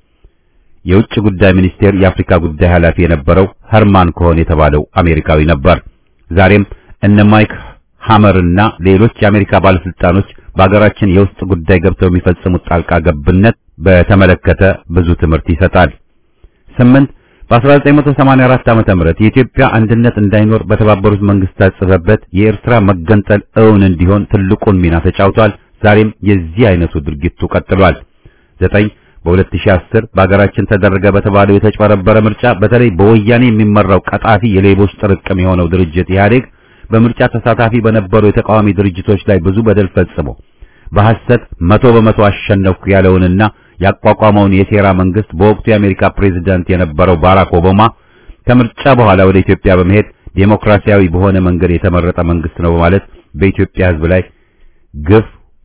የውጭ ጉዳይ ሚኒስቴር የአፍሪካ ጉዳይ ኃላፊ የነበረው ኸርማን ኮሆን የተባለው አሜሪካዊ ነበር። ዛሬም እነ ማይክ ሃመርና ሌሎች የአሜሪካ ባለስልጣኖች በሀገራችን የውስጥ ጉዳይ ገብተው የሚፈጽሙት ጣልቃ ገብነት በተመለከተ ብዙ ትምህርት ይሰጣል። ስምንት በ1984 ዓመተ ምህረት የኢትዮጵያ አንድነት እንዳይኖር በተባበሩት መንግስታት ጽሕፈት ቤት የኤርትራ መገንጠል እውን እንዲሆን ትልቁን ሚና ተጫውቷል። ዛሬም የዚህ አይነቱ ድርጊቱ ቀጥሏል። ዘጠኝ በ2010 በሀገራችን ተደረገ በተባለው የተጭበረበረ ምርጫ በተለይ በወያኔ የሚመራው ቀጣፊ የሌቦች ጥርቅም የሆነው ድርጅት ኢህአዴግ በምርጫ ተሳታፊ በነበሩ የተቃዋሚ ድርጅቶች ላይ ብዙ በደል ፈጽሞ በሐሰት መቶ በመቶ አሸነፍኩ ያለውንና ያቋቋመውን የሴራ መንግስት በወቅቱ የአሜሪካ ፕሬዝዳንት የነበረው ባራክ ኦባማ ከምርጫ በኋላ ወደ ኢትዮጵያ በመሄድ ዴሞክራሲያዊ በሆነ መንገድ የተመረጠ መንግስት ነው በማለት በኢትዮጵያ ሕዝብ ላይ ግፍ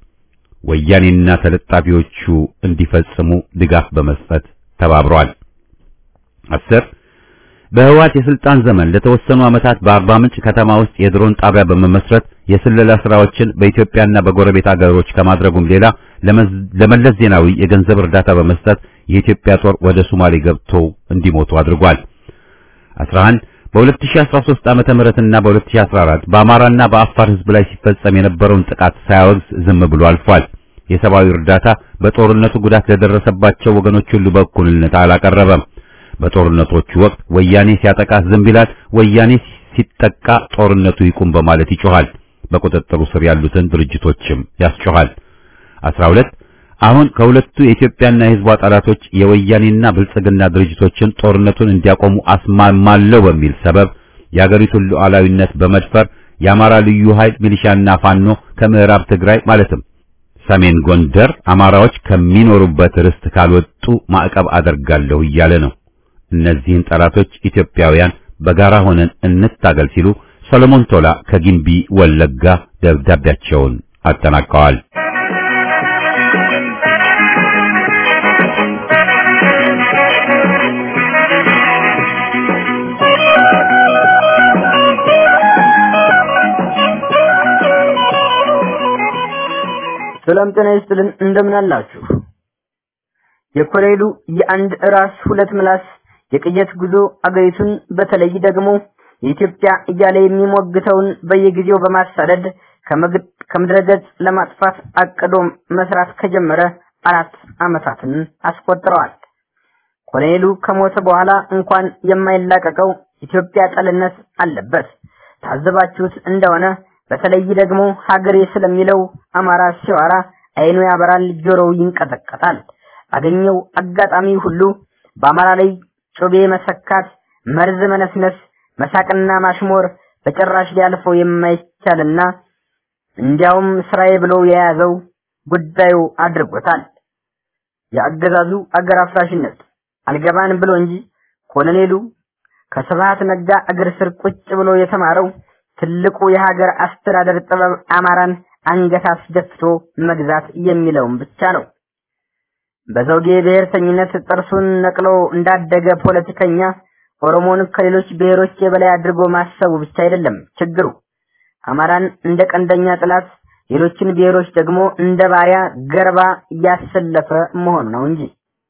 ወያኔና ተለጣፊዎቹ እንዲፈጽሙ ድጋፍ በመስጠት ተባብሯል። አስር በህወሓት የስልጣን ዘመን ለተወሰኑ ዓመታት በአርባ ምንጭ ከተማ ውስጥ የድሮን ጣቢያ በመመስረት የስለላ ስራዎችን በኢትዮጵያና በጎረቤት አገሮች ከማድረጉም ሌላ ለመለስ ዜናዊ የገንዘብ እርዳታ በመስጠት የኢትዮጵያ ጦር ወደ ሶማሌ ገብተው እንዲሞቱ አድርጓል። 11 በ2013 ዓመተ ምህረትና በ2014 በአማራና በአፋር ህዝብ ላይ ሲፈጸም የነበረውን ጥቃት ሳያወግዝ ዝም ብሎ አልፏል። የሰብአዊ እርዳታ በጦርነቱ ጉዳት ለደረሰባቸው ወገኖች ሁሉ በእኩልነት አላቀረበም። በጦርነቶቹ ወቅት ወያኔ ሲያጠቃ ዝም ይላል፣ ወያኔ ሲጠቃ ጦርነቱ ይቁም በማለት ይጮሃል። በቁጥጥሩ ስር ያሉትን ድርጅቶችም ያስጮሃል። 12 አሁን ከሁለቱ የኢትዮጵያና የህዝቧ ጠላቶች የወያኔና ብልጽግና ድርጅቶችን ጦርነቱን እንዲያቆሙ አስማማለሁ በሚል ሰበብ የአገሪቱን ሉዓላዊነት በመድፈር የአማራ ልዩ ኃይል ሚሊሻና ፋኖ ከምዕራብ ትግራይ ማለትም ሰሜን ጎንደር አማራዎች ከሚኖሩበት ርስት ካልወጡ ማዕቀብ አደርጋለሁ እያለ ነው። እነዚህን ጠላቶች ኢትዮጵያውያን በጋራ ሆነን እንታገል ሲሉ ሰሎሞን ቶላ ከጊምቢ ወለጋ ደብዳቤያቸውን አጠናቀዋል። ሰላም ጤና ይስጥልን። እንደምን አላችሁ? የኮሎኔሉ የአንድ ራስ ሁለት ምላስ የቅየት ጉዞ አገሪቱን በተለይ ደግሞ የኢትዮጵያ እያለ የሚሞግተውን በየጊዜው በማሳደድ ከምድረ ገጽ ለማጥፋት አቅዶ መስራት ከጀመረ አራት ዓመታትን አስቆጥረዋል። ኮሎኔሉ ከሞተ በኋላ እንኳን የማይላቀቀው ኢትዮጵያ ጠልነት አለበት። ታዘባችሁት እንደሆነ በተለይ ደግሞ ሀገሬ ስለሚለው አማራ ሲዋራ አይኑ ያበራል፣ ጆሮው ይንቀጠቀጣል። ባገኘው አጋጣሚ ሁሉ በአማራ ላይ ጩቤ መሰካት፣ መርዝ መነስነስ፣ መሳቅና ማሽሞር በጭራሽ ሊያልፈው የማይቻልና እንዲያውም ስራዬ ብሎ የያዘው ጉዳዩ አድርጎታል። የአገዛዙ አገር አፍራሽነት አልገባን ብሎ እንጂ ኮሎኔሉ ከስብሃት ነጋ እግር ስር ቁጭ ብሎ የተማረው ትልቁ የሀገር አስተዳደር ጥበብ አማራን አንገት አስደፍቶ መግዛት የሚለውን ብቻ ነው። በዘውጌ ብሔርተኝነት ጥርሱን ነቅሎ እንዳደገ ፖለቲከኛ ኦሮሞን ከሌሎች ብሔሮች የበላይ አድርጎ ማሰቡ ብቻ አይደለም ችግሩ። አማራን እንደ ቀንደኛ ጥላት፣ ሌሎችን ብሔሮች ደግሞ እንደ ባሪያ ገርባ እያሰለፈ መሆኑ ነው እንጂ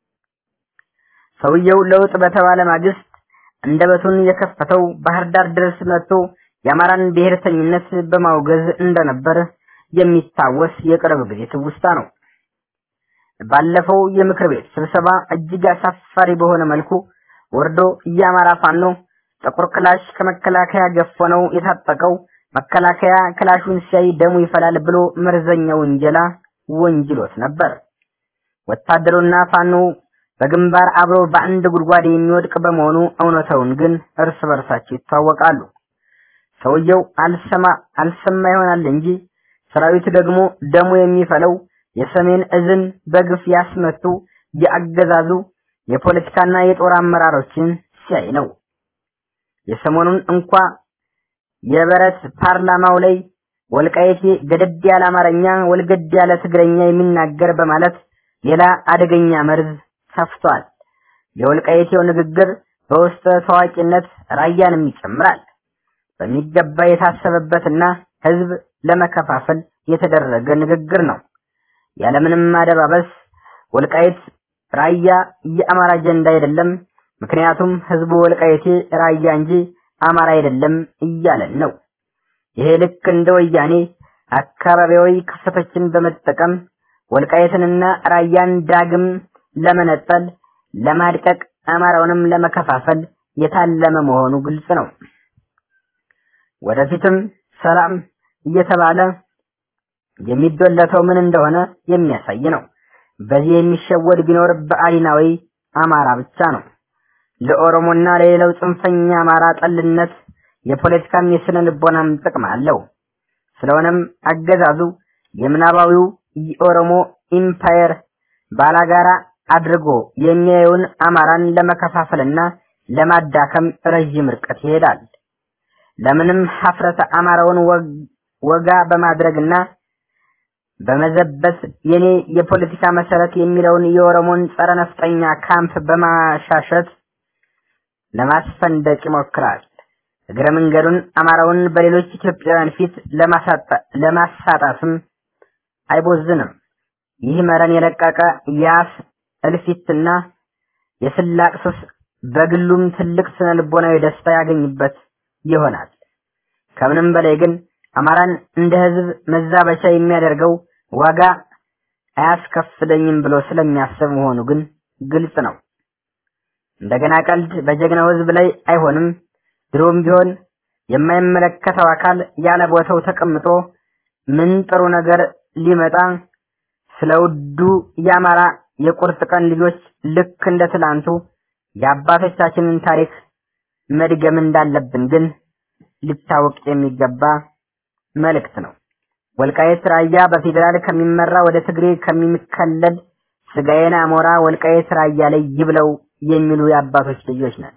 ሰውየው ለውጥ በተባለ ማግስት አንደበቱን የከፈተው ባህር ዳር ድረስ መጥቶ የአማራን ብሔርተኝነት በማውገዝ እንደነበር የሚታወስ የቅርብ ጊዜ ትውስታ ነው። ባለፈው የምክር ቤት ስብሰባ እጅግ አሳፋሪ በሆነ መልኩ ወርዶ የአማራ ፋኖ ጥቁር ክላሽ ከመከላከያ ገፎ ነው የታጠቀው፣ መከላከያ ክላሹን ሲያይ ደሙ ይፈላል ብሎ መርዘኛ ውንጀላ ወንጅሎት ነበር። ወታደሩና ፋኖ በግንባር አብሮ በአንድ ጉድጓድ የሚወድቅ በመሆኑ እውነታውን ግን እርስ በርሳቸው ይታወቃሉ። ሰውየው አልሰማ አልሰማ ይሆናል እንጂ ሰራዊት ደግሞ ደሙ የሚፈለው የሰሜን እዝን በግፍ ያስመቱ የአገዛዙ የፖለቲካና የጦር አመራሮችን ሲያይ ነው። የሰሞኑን እንኳ የበረት ፓርላማው ላይ ወልቃይቴ ገደድ ያለ አማርኛ ወልገድ ያለ ትግረኛ የሚናገር በማለት ሌላ አደገኛ መርዝ ሰፍቷል። የወልቃይቴው ንግግር በውስጠ ታዋቂነት ራያንም ይጨምራል። በሚገባ የታሰበበትና ህዝብ ለመከፋፈል የተደረገ ንግግር ነው። ያለምንም አደባበስ ወልቃይት ራያ የአማራ አጀንዳ አይደለም፣ ምክንያቱም ህዝቡ ወልቃይቴ ራያ እንጂ አማራ አይደለም እያለን ነው። ይሄ ልክ እንደ ወያኔ አካባቢያዊ ክፍተቶችን በመጠቀም ወልቃይትንና ራያን ዳግም ለመነጠል፣ ለማድቀቅ፣ አማራውንም ለመከፋፈል የታለመ መሆኑ ግልጽ ነው። ወደፊትም ሰላም እየተባለ የሚዶለተው ምን እንደሆነ የሚያሳይ ነው። በዚህ የሚሸወድ ቢኖር በአሊናዊ አማራ ብቻ ነው። ለኦሮሞና ለሌላው ጽንፈኛ አማራ ጠልነት የፖለቲካም የስነ ልቦናም ጥቅም አለው። ስለሆነም አገዛዙ የምናባዊው የኦሮሞ ኢምፓየር ባላጋራ አድርጎ የሚያየውን አማራን ለመከፋፈልና ለማዳከም ረዥም ርቀት ይሄዳል። ለምንም ሀፍረተ አማራውን ወጋ በማድረግና በመዘበት የኔ የፖለቲካ መሰረት የሚለውን የኦሮሞን ጸረ ነፍጠኛ ካምፕ በማሻሸት ለማስፈንደቅ ይሞክራል። እግረ መንገዱን አማራውን በሌሎች ኢትዮጵያውያን ፊት ለማሳጣትም አይቦዝንም። ይህ መረን የለቀቀ የአፍ እልፊትና የስላቅ ሱስ በግሉም ትልቅ ስነ ልቦናዊ ደስታ ያገኝበት ይሆናል። ከምንም በላይ ግን አማራን እንደ ህዝብ መዛበቻ የሚያደርገው ዋጋ አያስከፍለኝም ብሎ ስለሚያስብ መሆኑ ግን ግልጽ ነው። እንደገና ቀልድ በጀግናው ህዝብ ላይ አይሆንም። ድሮም ቢሆን የማይመለከተው አካል ያለ ቦታው ተቀምጦ ምን ጥሩ ነገር ሊመጣ ስለ ውዱ የአማራ የቁርጥ ቀን ልጆች ልክ እንደ ትላንቱ የአባቶቻችንን ታሪክ መድገም እንዳለብን ግን ሊታወቅ የሚገባ መልእክት ነው። ወልቃየት ራያ በፌዴራል ከሚመራ ወደ ትግሬ ከሚከለል ስጋዬን አሞራ ወልቃየት ራያ ላይ ይብለው የሚሉ የአባቶች ልጆች ነን።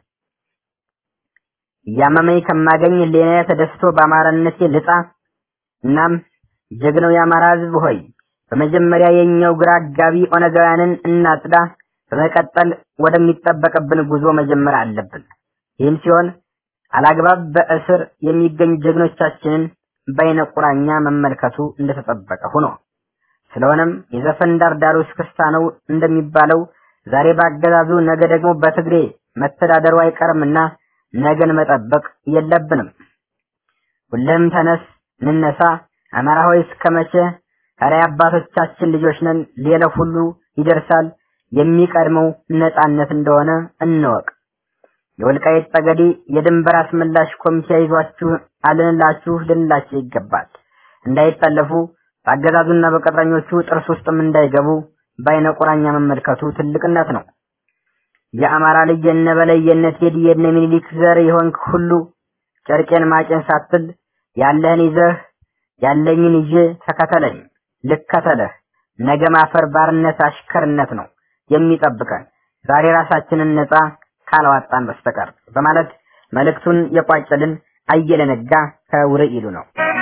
እያመመኝ ከማገኝ ሌላ ተደስቶ በአማራነቴ ልጣ። እናም ጀግናው የአማራ ህዝብ ሆይ በመጀመሪያ የኛው ግራ አጋቢ ኦነጋውያንን እናጽዳ። በመቀጠል ወደሚጠበቅብን ጉዞ መጀመር አለብን። ይህም ሲሆን አላግባብ በእስር የሚገኙ ጀግኖቻችንን በአይነ ቁራኛ መመልከቱ እንደተጠበቀ ሆኖ ስለሆነም የዘፈን ዳርዳሩ እስክስታ ነው እንደሚባለው ዛሬ በአገዛዙ ነገ ደግሞ በትግሬ መተዳደሩ አይቀርምና ነገን መጠበቅ የለብንም። ሁልህም ተነስ እንነሳ። አማራ ሆይ እስከ መቼ? ኧረ አባቶቻችን ልጆች ነን። ሌላው ሁሉ ይደርሳል። የሚቀድመው ነጻነት እንደሆነ እንወቅ። የወልቃይት ጠገዴ የድንበር አስመላሽ ኮሚቴ ይዟችሁ አልንላችሁ ልንላቸው ይገባል። እንዳይጠለፉ በአገዛዙና በቅጥረኞቹ ጥርስ ውስጥም እንዳይገቡ በአይነ ቁራኛ መመልከቱ ትልቅነት ነው። የአማራ ልጅ የነበላይ የነ ቴዲ የነ ሚኒሊክ ዘር የሆንክ ሁሉ ጨርቄን ማጨን ሳትል ያለህን ይዘህ ያለኝን ይዤ ተከተለኝ ልከተለህ ነገ ማፈር ባርነት አሽከርነት ነው የሚጠብቀን ዛሬ ራሳችንን ነፃ ካላዋጣን በስተቀር በማለት መልእክቱን የቋጨልን አየለ ነጋ ከውርኢሉ ነው።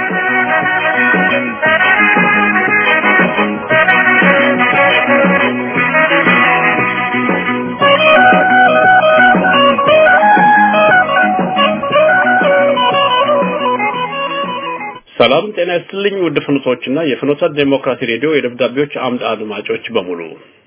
ሰላም ጤና ይስጥልኝ ውድ ፍኖቶችና የፍኖተ ዴሞክራሲ ሬዲዮ የደብዳቤዎች አምድ አድማጮች በሙሉ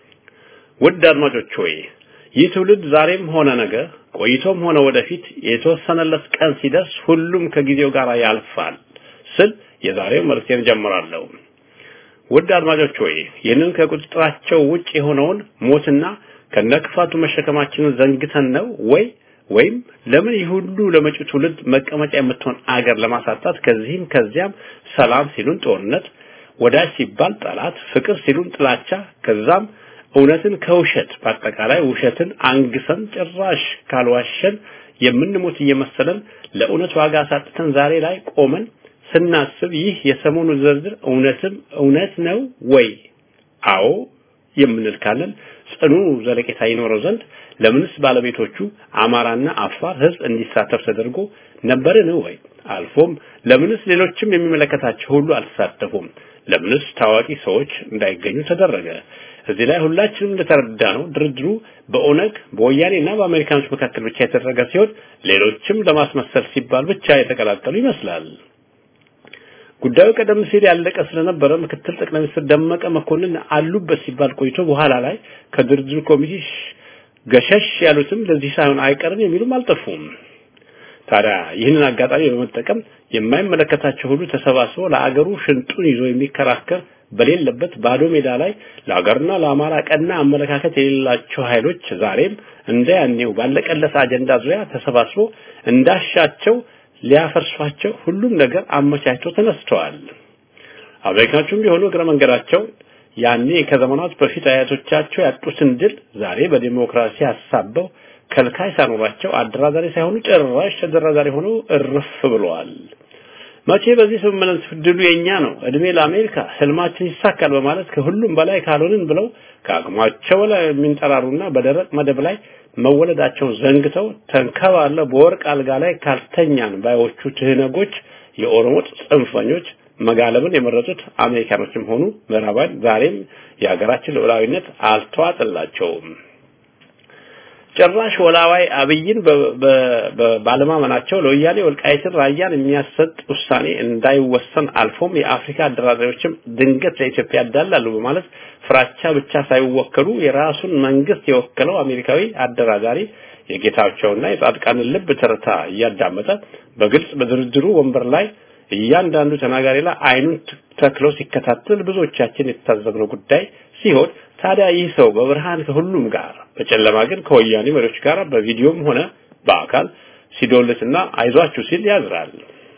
ውድ አድማጮች ሆይ ይህ ትውልድ ዛሬም ሆነ ነገ ቆይቶም ሆነ ወደፊት የተወሰነለት ቀን ሲደርስ ሁሉም ከጊዜው ጋር ያልፋል ስል የዛሬው መልእክቴን ጀምራለሁ። ውድ አድማጮች ሆይ ይህንን ከቁጥጥራቸው ውጭ የሆነውን ሞትና ከነክፋቱ መሸከማችንን ዘንግተን ነው ወይ ወይም ለምን ይህ ሁሉ ለመጪው ትውልድ መቀመጫ የምትሆን አገር ለማሳጣት ከዚህም ከዚያም ሰላም ሲሉን ጦርነት፣ ወዳጅ ሲባል ጠላት፣ ፍቅር ሲሉን ጥላቻ፣ ከዛም እውነትን ከውሸት በአጠቃላይ ውሸትን አንግሰን ጭራሽ ካልዋሸን የምንሞት እየመሰለን ለእውነት ዋጋ አሳጥተን ዛሬ ላይ ቆመን ስናስብ ይህ የሰሞኑ ዝርዝር እውነትም እውነት ነው ወይ? አዎ የምንል ካለን ጽኑ ዘለቄታ ይኖረው ዘንድ ለምንስ ባለቤቶቹ አማራና አፋር ህዝብ እንዲሳተፍ ተደርጎ ነበርን ወይ? አልፎም ለምንስ ሌሎችም የሚመለከታቸው ሁሉ አልተሳተፉም? ለምንስ ታዋቂ ሰዎች እንዳይገኙ ተደረገ? እዚህ ላይ ሁላችንም እንደተረዳ ነው ድርድሩ በኦነግ በወያኔና በአሜሪካኖች መካከል ብቻ የተደረገ ሲሆን ሌሎችም ለማስመሰል ሲባል ብቻ የተቀላቀሉ ይመስላል። ጉዳዩ ቀደም ሲል ያለቀ ስለነበረ ምክትል ጠቅላይ ሚኒስትር ደመቀ መኮንን አሉበት ሲባል ቆይቶ በኋላ ላይ ከድርድሩ ኮሚቴ ገሸሽ ያሉትም ለዚህ ሳይሆን አይቀርም የሚሉም አልጠፉም። ታዲያ ይህንን አጋጣሚ በመጠቀም የማይመለከታቸው ሁሉ ተሰባስበው ለአገሩ ሽንጡን ይዞ የሚከራከር በሌለበት ባዶ ሜዳ ላይ ለአገርና ለአማራ ቀና አመለካከት የሌላቸው ኃይሎች ዛሬም እንደ ያኔው ባለቀለት አጀንዳ ዙሪያ ተሰባስቦ እንዳሻቸው ሊያፈርሷቸው ሁሉም ነገር አመቻችተው ተነስተዋል። አሜሪካኖቹም ቢሆኑ እግረ መንገዳቸው ያኔ ከዘመናት በፊት አያቶቻቸው ያጡትን ድል ዛሬ በዲሞክራሲ አሳበው ከልካይ ሳኖራቸው አደራዳሪ ሳይሆኑ ጭራሽ ተደራዳሪ ሆነው እርፍ ብለዋል። መቼ በዚህ ስምምነት ድሉ የኛ ነው፣ እድሜ ለአሜሪካ፣ ህልማችን ይሳካል በማለት ከሁሉም በላይ ካልሆንን ብለው ከአቅማቸው ላይ የሚንጠራሩና በደረቅ መደብ ላይ መወለዳቸውን ዘንግተው ተንከባለ በወርቅ አልጋ ላይ ካልተኛን ባዮቹ ትህነጎች የኦሮሞ ጽንፈኞች መጋለብን የመረጡት አሜሪካኖችም ሆኑ ምዕራባውያን ዛሬም የሀገራችን ልዑላዊነት አልተዋጠላቸውም። ጭራሽ ወላዋይ አብይን ባለማመናቸው ለወያኔ ወልቃይትን ራያን የሚያሰጥ ውሳኔ እንዳይወሰን አልፎም የአፍሪካ አደራዳሪዎችም ድንገት ለኢትዮጵያ ያዳላሉ በማለት ፍራቻ ብቻ ሳይወከሉ የራሱን መንግስት የወከለው አሜሪካዊ አደራዳሪ የጌታቸውና የጻድቃንን ልብ ትርታ እያዳመጠ በግልጽ በድርድሩ ወንበር ላይ እያንዳንዱ ተናጋሪ ላይ አይኑን ተክሎ ሲከታተል ብዙዎቻችን የታዘብነው ጉዳይ ሲሆን ታዲያ ይህ ሰው በብርሃን ከሁሉም ጋር በጨለማ ግን ከወያኔ መሪዎች ጋር በቪዲዮም ሆነ በአካል ሲዶልትና አይዟችሁ ሲል ያዝራል።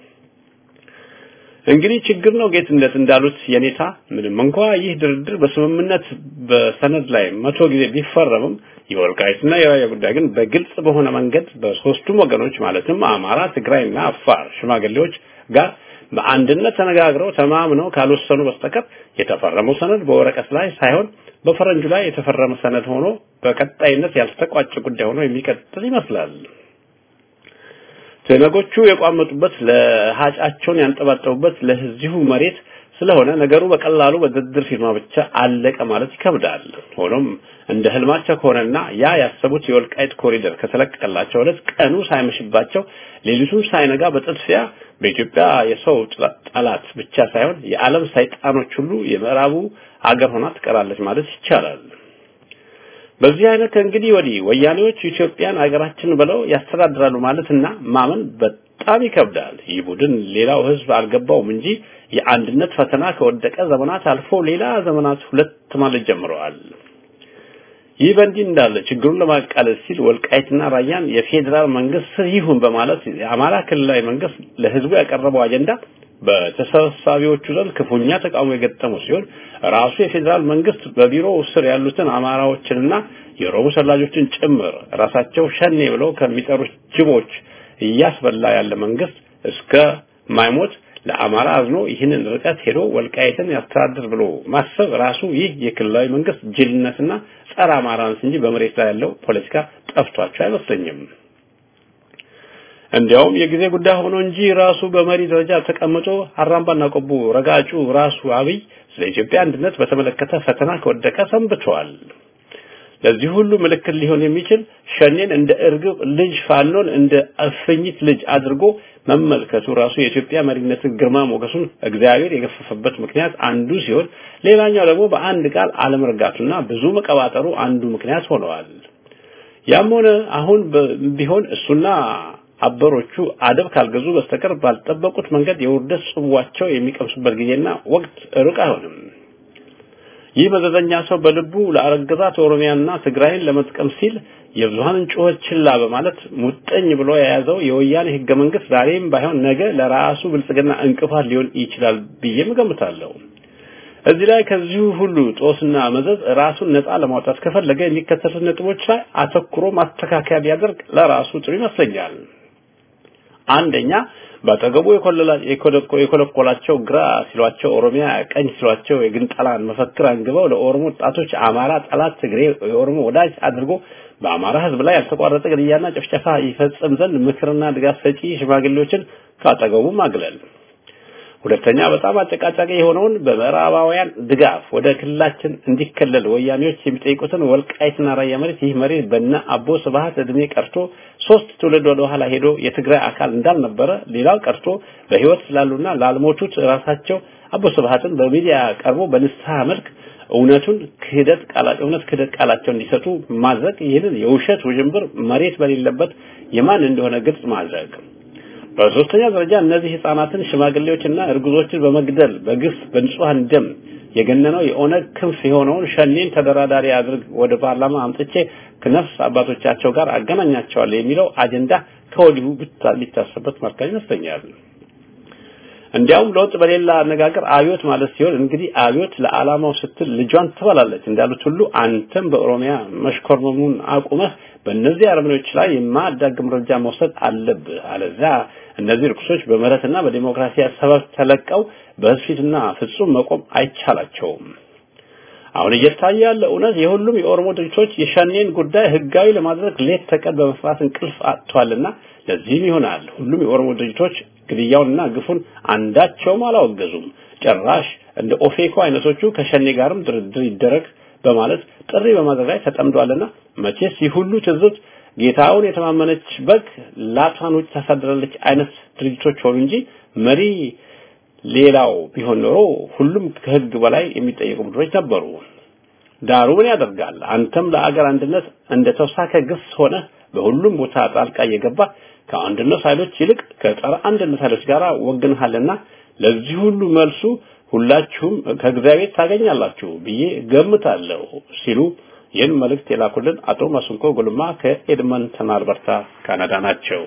እንግዲህ ችግር ነው ጌትነት እንዳሉት የኔታ ምንም እንኳ ይህ ድርድር በስምምነት በሰነድ ላይ መቶ ጊዜ ቢፈረምም የወልቃይትና የራያ ጉዳይ ግን በግልጽ በሆነ መንገድ በሶስቱም ወገኖች ማለትም አማራ፣ ትግራይና አፋር ሽማግሌዎች ጋር በአንድነት ተነጋግረው ተማምነው ካልወሰኑ በስተቀር የተፈረመው ሰነድ በወረቀት ላይ ሳይሆን በፈረንጁ ላይ የተፈረመ ሰነድ ሆኖ በቀጣይነት ያልተቋጨ ጉዳይ ሆኖ የሚቀጥል ይመስላል። ትነጎቹ የቋመጡበት ለሃጫቸውን ያንጠባጠቡበት ለዚሁ መሬት ስለሆነ ነገሩ በቀላሉ በድርድር ፊርማ ብቻ አለቀ ማለት ይከብዳል። ሆኖም እንደ ህልማቸው ከሆነና ያ ያሰቡት የወልቃይት ኮሪደር ከተለቀቀላቸው ዕለት ቀኑ ሳይመሽባቸው ሌሊቱን ሳይነጋ በጥድፊያ በኢትዮጵያ የሰው ጠላት ብቻ ሳይሆን የዓለም ሰይጣኖች ሁሉ የምዕራቡ አገር ሆና ትቀራለች ማለት ይቻላል። በዚህ አይነት ከእንግዲህ ወዲህ ወያኔዎች ኢትዮጵያን አገራችን ብለው ያስተዳድራሉ ማለትና ማመን በጣም ይከብዳል። ይህ ቡድን ሌላው ህዝብ አልገባውም እንጂ የአንድነት ፈተና ከወደቀ ዘመናት አልፎ ሌላ ዘመናት ሁለት ማለት ጀምረዋል። ይህ በእንዲህ እንዳለ ችግሩን ለማቃለል ሲል ወልቃይትና ራያን የፌዴራል መንግስት ስር ይሁን በማለት የአማራ ክልላዊ መንግስት ለህዝቡ ያቀረበው አጀንዳ በተሰብሳቢዎቹ ዘንድ ክፉኛ ተቃውሞ የገጠሙ ሲሆን ራሱ የፌዴራል መንግስት በቢሮ ስር ያሉትን አማራዎችንና የኦሮሞ ሰላጆችን ጭምር ራሳቸው ሸኔ ብለው ከሚጠሩት ጅቦች እያስበላ ያለ መንግስት እስከ ማይሞት ለአማራ አዝኖ ይህንን ርቀት ሄዶ ወልቃይትን ያስተዳድር ብሎ ማሰብ ራሱ ይህ የክልላዊ መንግስት ጅልነትና ጸረ አማራንስ እንጂ በመሬት ላይ ያለው ፖለቲካ ጠፍቷቸው አይመስለኝም። እንዲያውም የጊዜ ጉዳይ ሆኖ እንጂ ራሱ በመሪ ደረጃ ተቀምጦ አራምባና ቆቦ ረጋጩ ራሱ አብይ ስለ ኢትዮጵያ አንድነት በተመለከተ ፈተና ከወደቀ ሰንብቷል። ለዚህ ሁሉ ምልክት ሊሆን የሚችል ሸኔን እንደ እርግብ ልጅ ፋኖን እንደ እፍኝት ልጅ አድርጎ መመልከቱ ራሱ የኢትዮጵያ መሪነትን ግርማ ሞገሱን እግዚአብሔር የገፈፈበት ምክንያት አንዱ ሲሆን፣ ሌላኛው ደግሞ በአንድ ቃል አለመርጋቱና ብዙ መቀባጠሩ አንዱ ምክንያት ሆነዋል። ያም ሆነ አሁን ቢሆን እሱና አበሮቹ አደብ ካልገዙ በስተቀር ባልጠበቁት መንገድ የውርደት ጽዋቸው የሚቀምሱበት ጊዜና ወቅት ሩቅ አይሆንም። ይህ መዘዘኛ ሰው በልቡ ለአረገዛት ኦሮሚያና ትግራይን ለመጥቀም ሲል የብዙሃንን ጩኸት ችላ በማለት ሙጠኝ ብሎ የያዘው የወያኔ ህገ መንግስት ዛሬም ባይሆን ነገ ለራሱ ብልጽግና እንቅፋት ሊሆን ይችላል ብዬም እገምታለሁ። እዚህ ላይ ከዚሁ ሁሉ ጦስና መዘዝ ራሱን ነፃ ለማውጣት ከፈለገ የሚከተሉት ነጥቦች ላይ አተኩሮ ማስተካከያ ቢያደርግ ለራሱ ጥሩ ይመስለኛል። አንደኛ በአጠገቡ የኮለኮላቸው ግራ ሲሏቸው ኦሮሚያ፣ ቀኝ ሲሏቸው የግንጠላን መፈክር አንግበው ለኦሮሞ ወጣቶች አማራ ጠላት፣ ትግሬ የኦሮሞ ወዳጅ አድርጎ በአማራ ህዝብ ላይ ያልተቋረጠ ግድያና ጭፍጨፋ ይፈጽም ዘንድ ምክርና ድጋፍ ሰጪ ሽማግሌዎችን ካጠገቡ ማግለል። ሁለተኛ በጣም አጨቃጫቂ የሆነውን በምዕራባውያን ድጋፍ ወደ ክልላችን እንዲከለል ወያኔዎች የሚጠይቁትን ወልቃይትና ራያ መሬት ይህ መሬት በእነ አቦ ስብሃት እድሜ ቀርቶ ሶስት ትውልድ ወደ ኋላ ሄዶ የትግራይ አካል እንዳልነበረ ሌላው ቀርቶ በህይወት ስላሉና ላልሞቱት ራሳቸው አቦ ስብሃትን በሚዲያ ቀርቦ በንስሐ መልክ እውነቱን ክህደት ቃላቸው እውነት ክህደት ቃላቸው እንዲሰጡ ማድረግ ይህንን የውሸት ውዥንብር መሬት በሌለበት የማን እንደሆነ ግልጽ ማድረግ በሶስተኛ ደረጃ እነዚህ ህፃናትን ሽማግሌዎችና እርጉዞችን በመግደል በግፍ በንጹሃን ደም የገነነው የኦነግ ክንፍ የሆነውን ሸኔን ተደራዳሪ አድርግ ወደ ፓርላማ አምጥቼ ከነፍስ አባቶቻቸው ጋር አገናኛቸዋለሁ የሚለው አጀንዳ ከወዲሁ ቢታሰበት መልካም ይመስለኛል። እንዲያውም ለውጥ በሌላ አነጋገር አብዮት ማለት ሲሆን እንግዲህ አብዮት ለዓላማው ስትል ልጇን ትበላለች እንዳሉት ሁሉ አንተም በኦሮሚያ መሽኮርመሙን አቁመህ በእነዚህ አረመኔዎች ላይ የማያዳግም እርምጃ መውሰድ አለብህ። አለዚያ እነዚህ ርኩሶች በምህረትና በዲሞክራሲ ሰበብ ተለቀው በህዝብ ፊትና ፍጹም መቆም አይቻላቸውም። አሁን እየታየ ያለ እውነት የሁሉም የኦሮሞ ድርጅቶች የሸኔን ጉዳይ ህጋዊ ለማድረግ ሌት ተቀን በመፍራት እንቅልፍ አጥቷልና ለዚህም ይሆናል ሁሉም የኦሮሞ ድርጅቶች ግድያውንና ግፉን አንዳቸውም አላወገዙም። ጭራሽ እንደ ኦፌኮ አይነቶቹ ከሸኔ ጋርም ድርድር ይደረግ በማለት ጥሪ በማድረግ ላይ ተጠምዷልና መቼስ ይህ ሁሉ ትዝብት ጌታውን የተማመነች በግ ላቷን ውጭ ታሳድራለች አይነት ድርጅቶች ሆኑ እንጂ መሪ ሌላው ቢሆን ኖሮ ሁሉም ከህግ በላይ የሚጠየቁ ቡድኖች ነበሩ። ዳሩ ምን ያደርጋል አንተም ለአገር አንድነት እንደ ተውሳከ ግስ ሆነ በሁሉም ቦታ ጣልቃ እየገባ ከአንድነት ኃይሎች ይልቅ ከጸረ አንድነት ኃይሎች ጋር ወግንሃልና ለዚህ ሁሉ መልሱ ሁላችሁም ከእግዚአብሔር ታገኛላችሁ ብዬ ገምታለሁ ሲሉ ይህን መልእክት የላኩልን አቶ ማስንኮ ጉልማ ከኤድመንተን አልበርታ ካናዳ ናቸው።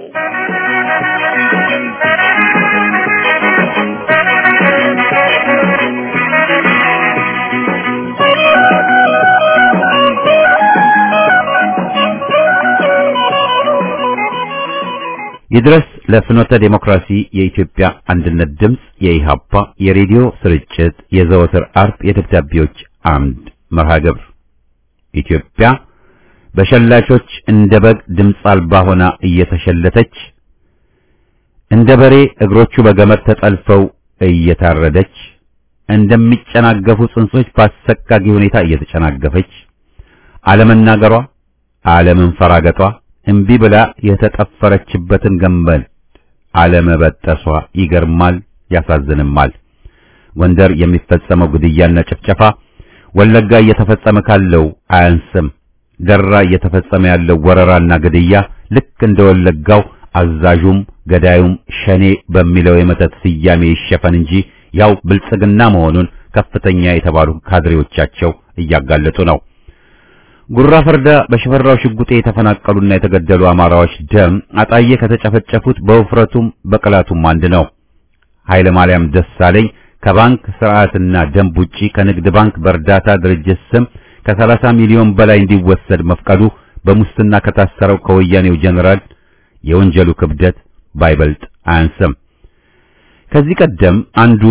ይድረስ ለፍኖተ ዴሞክራሲ የኢትዮጵያ አንድነት ድምፅ የኢሃፓ የሬዲዮ ስርጭት የዘወትር አርብ የደብዳቤዎች አምድ መርሃ ግብር ኢትዮጵያ በሸላቾች እንደ በግ ድምፅ አልባ ሆና እየተሸለተች እንደ በሬ እግሮቹ በገመድ ተጠልፈው እየታረደች እንደሚጨናገፉ ጽንሶች በአሰቃቂ ሁኔታ እየተጨናገፈች አለመናገሯ አለመንፈራገጧ እምቢ ብላ የተጠፈረችበትን ገንበል አለመበጠሷ ይገርማል፣ ያሳዝንማል። ጎንደር የሚፈጸመው ግድያና ጭፍጨፋ ወለጋ እየተፈጸመ ካለው አያንስም። ደራ እየተፈጸመ ያለው ወረራና ግድያ ልክ እንደ ወለጋው አዛዡም ገዳዩም ሸኔ በሚለው የመተት ስያሜ ይሸፈን እንጂ ያው ብልጽግና መሆኑን ከፍተኛ የተባሉ ካድሬዎቻቸው እያጋለጡ ነው። ጉራ ፈርዳ በሽፈራው ሽጉጤ የተፈናቀሉና የተገደሉ አማራዎች ደም አጣዬ ከተጨፈጨፉት በውፍረቱም በቅላቱም አንድ ነው። ኃይለ ማርያም ደሳለኝ ከባንክ ስርዓትና ደንብ ውጪ ከንግድ ባንክ በእርዳታ ድርጅት ስም ከ30 ሚሊዮን በላይ እንዲወሰድ መፍቀዱ በሙስና ከታሰረው ከወያኔው ጀነራል የወንጀሉ ክብደት ባይበልጥ አያንስም። ከዚህ ቀደም አንዱ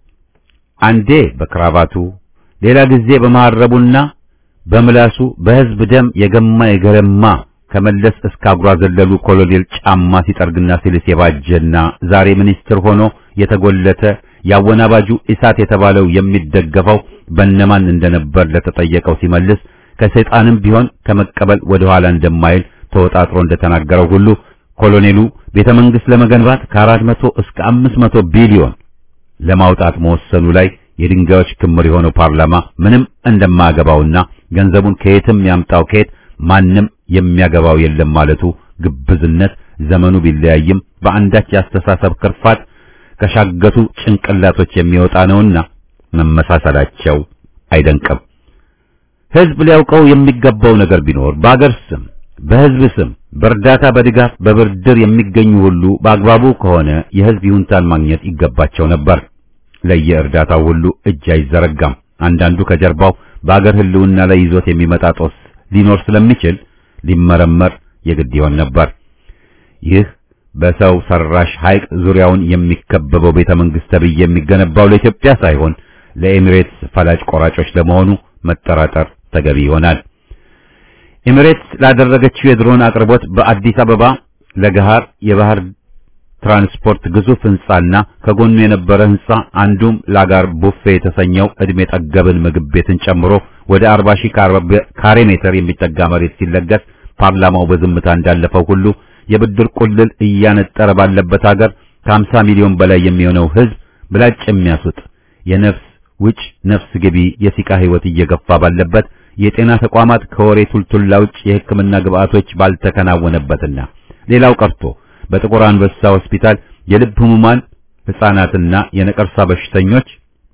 አንዴ በክራባቱ ሌላ ጊዜ በመሐረቡና በምላሱ በሕዝብ ደም የገማ የገረማ ከመለስ እስከ አጉራ ዘለሉ ኮሎኔል ጫማ ሲጠርግና ሲልስ የባጀና ዛሬ ሚኒስትር ሆኖ የተጎለተ ያወናባጁ ኢሳት የተባለው የሚደገፈው በነማን እንደነበር ለተጠየቀው ሲመልስ ከሰይጣንም ቢሆን ከመቀበል ወደ ኋላ እንደማይል ተወጣጥሮ እንደተናገረው ሁሉ ኮሎኔሉ ቤተ መንግሥት ለመገንባት ከአራት መቶ እስከ አምስት መቶ ቢሊዮን ለማውጣት መወሰኑ ላይ የድንጋዮች ክምር የሆነው ፓርላማ ምንም እንደማያገባውና ገንዘቡን ከየትም ያምጣው ከየት ማንም የሚያገባው የለም ማለቱ ግብዝነት ዘመኑ ቢለያይም በአንዳች ያስተሳሰብ ክርፋት ከሻገቱ ጭንቅላቶች የሚወጣ ነውና መመሳሰላቸው አይደንቅም። ሕዝብ ሊያውቀው የሚገባው ነገር ቢኖር በአገር ስም፣ በሕዝብ ስም በእርዳታ በድጋፍ በብድር የሚገኙ ሁሉ በአግባቡ ከሆነ የሕዝብ ይሁንታን ማግኘት ይገባቸው ነበር። ለየእርዳታው ሁሉ እጅ አይዘረጋም። አንዳንዱ ከጀርባው በአገር ሕልውና ላይ ይዞት የሚመጣ ጦስ ሊኖር ስለሚችል ሊመረመር የግድ ይሆን ነበር። ይህ በሰው ሰራሽ ሐይቅ ዙሪያውን የሚከበበው ቤተ መንግሥት ተብዬ የሚገነባው ለኢትዮጵያ ሳይሆን ለኤሚሬትስ ፈላጭ ቆራጮች ለመሆኑ መጠራጠር ተገቢ ይሆናል። ኤሚሬትስ ላደረገችው የድሮን አቅርቦት በአዲስ አበባ ለገሃር የባህር ትራንስፖርት ግዙፍ ሕንጻና ከጎኑ የነበረ ሕንጻ አንዱም ላጋር ቡፌ የተሰኘው ዕድሜ ጠገብን ምግብ ቤትን ጨምሮ ወደ 40 ሺህ ካሬ ሜትር የሚጠጋ መሬት ሲለገስ ፓርላማው በዝምታ እንዳለፈው ሁሉ የብድር ቁልል እያነጠረ ባለበት ሀገር ከ50 ሚሊዮን በላይ የሚሆነው ሕዝብ ብላጭ የሚያስውጥ የነፍስ ውጭ ነፍስ ግቢ የሲቃ ሕይወት እየገፋ ባለበት የጤና ተቋማት ከወሬ ቱልቱላ ውጭ የሕክምና ግብአቶች ባልተከናወነበትና ሌላው ቀርቶ በጥቁር አንበሳ ሆስፒታል የልብ ህሙማን ሕፃናትና የነቀርሳ በሽተኞች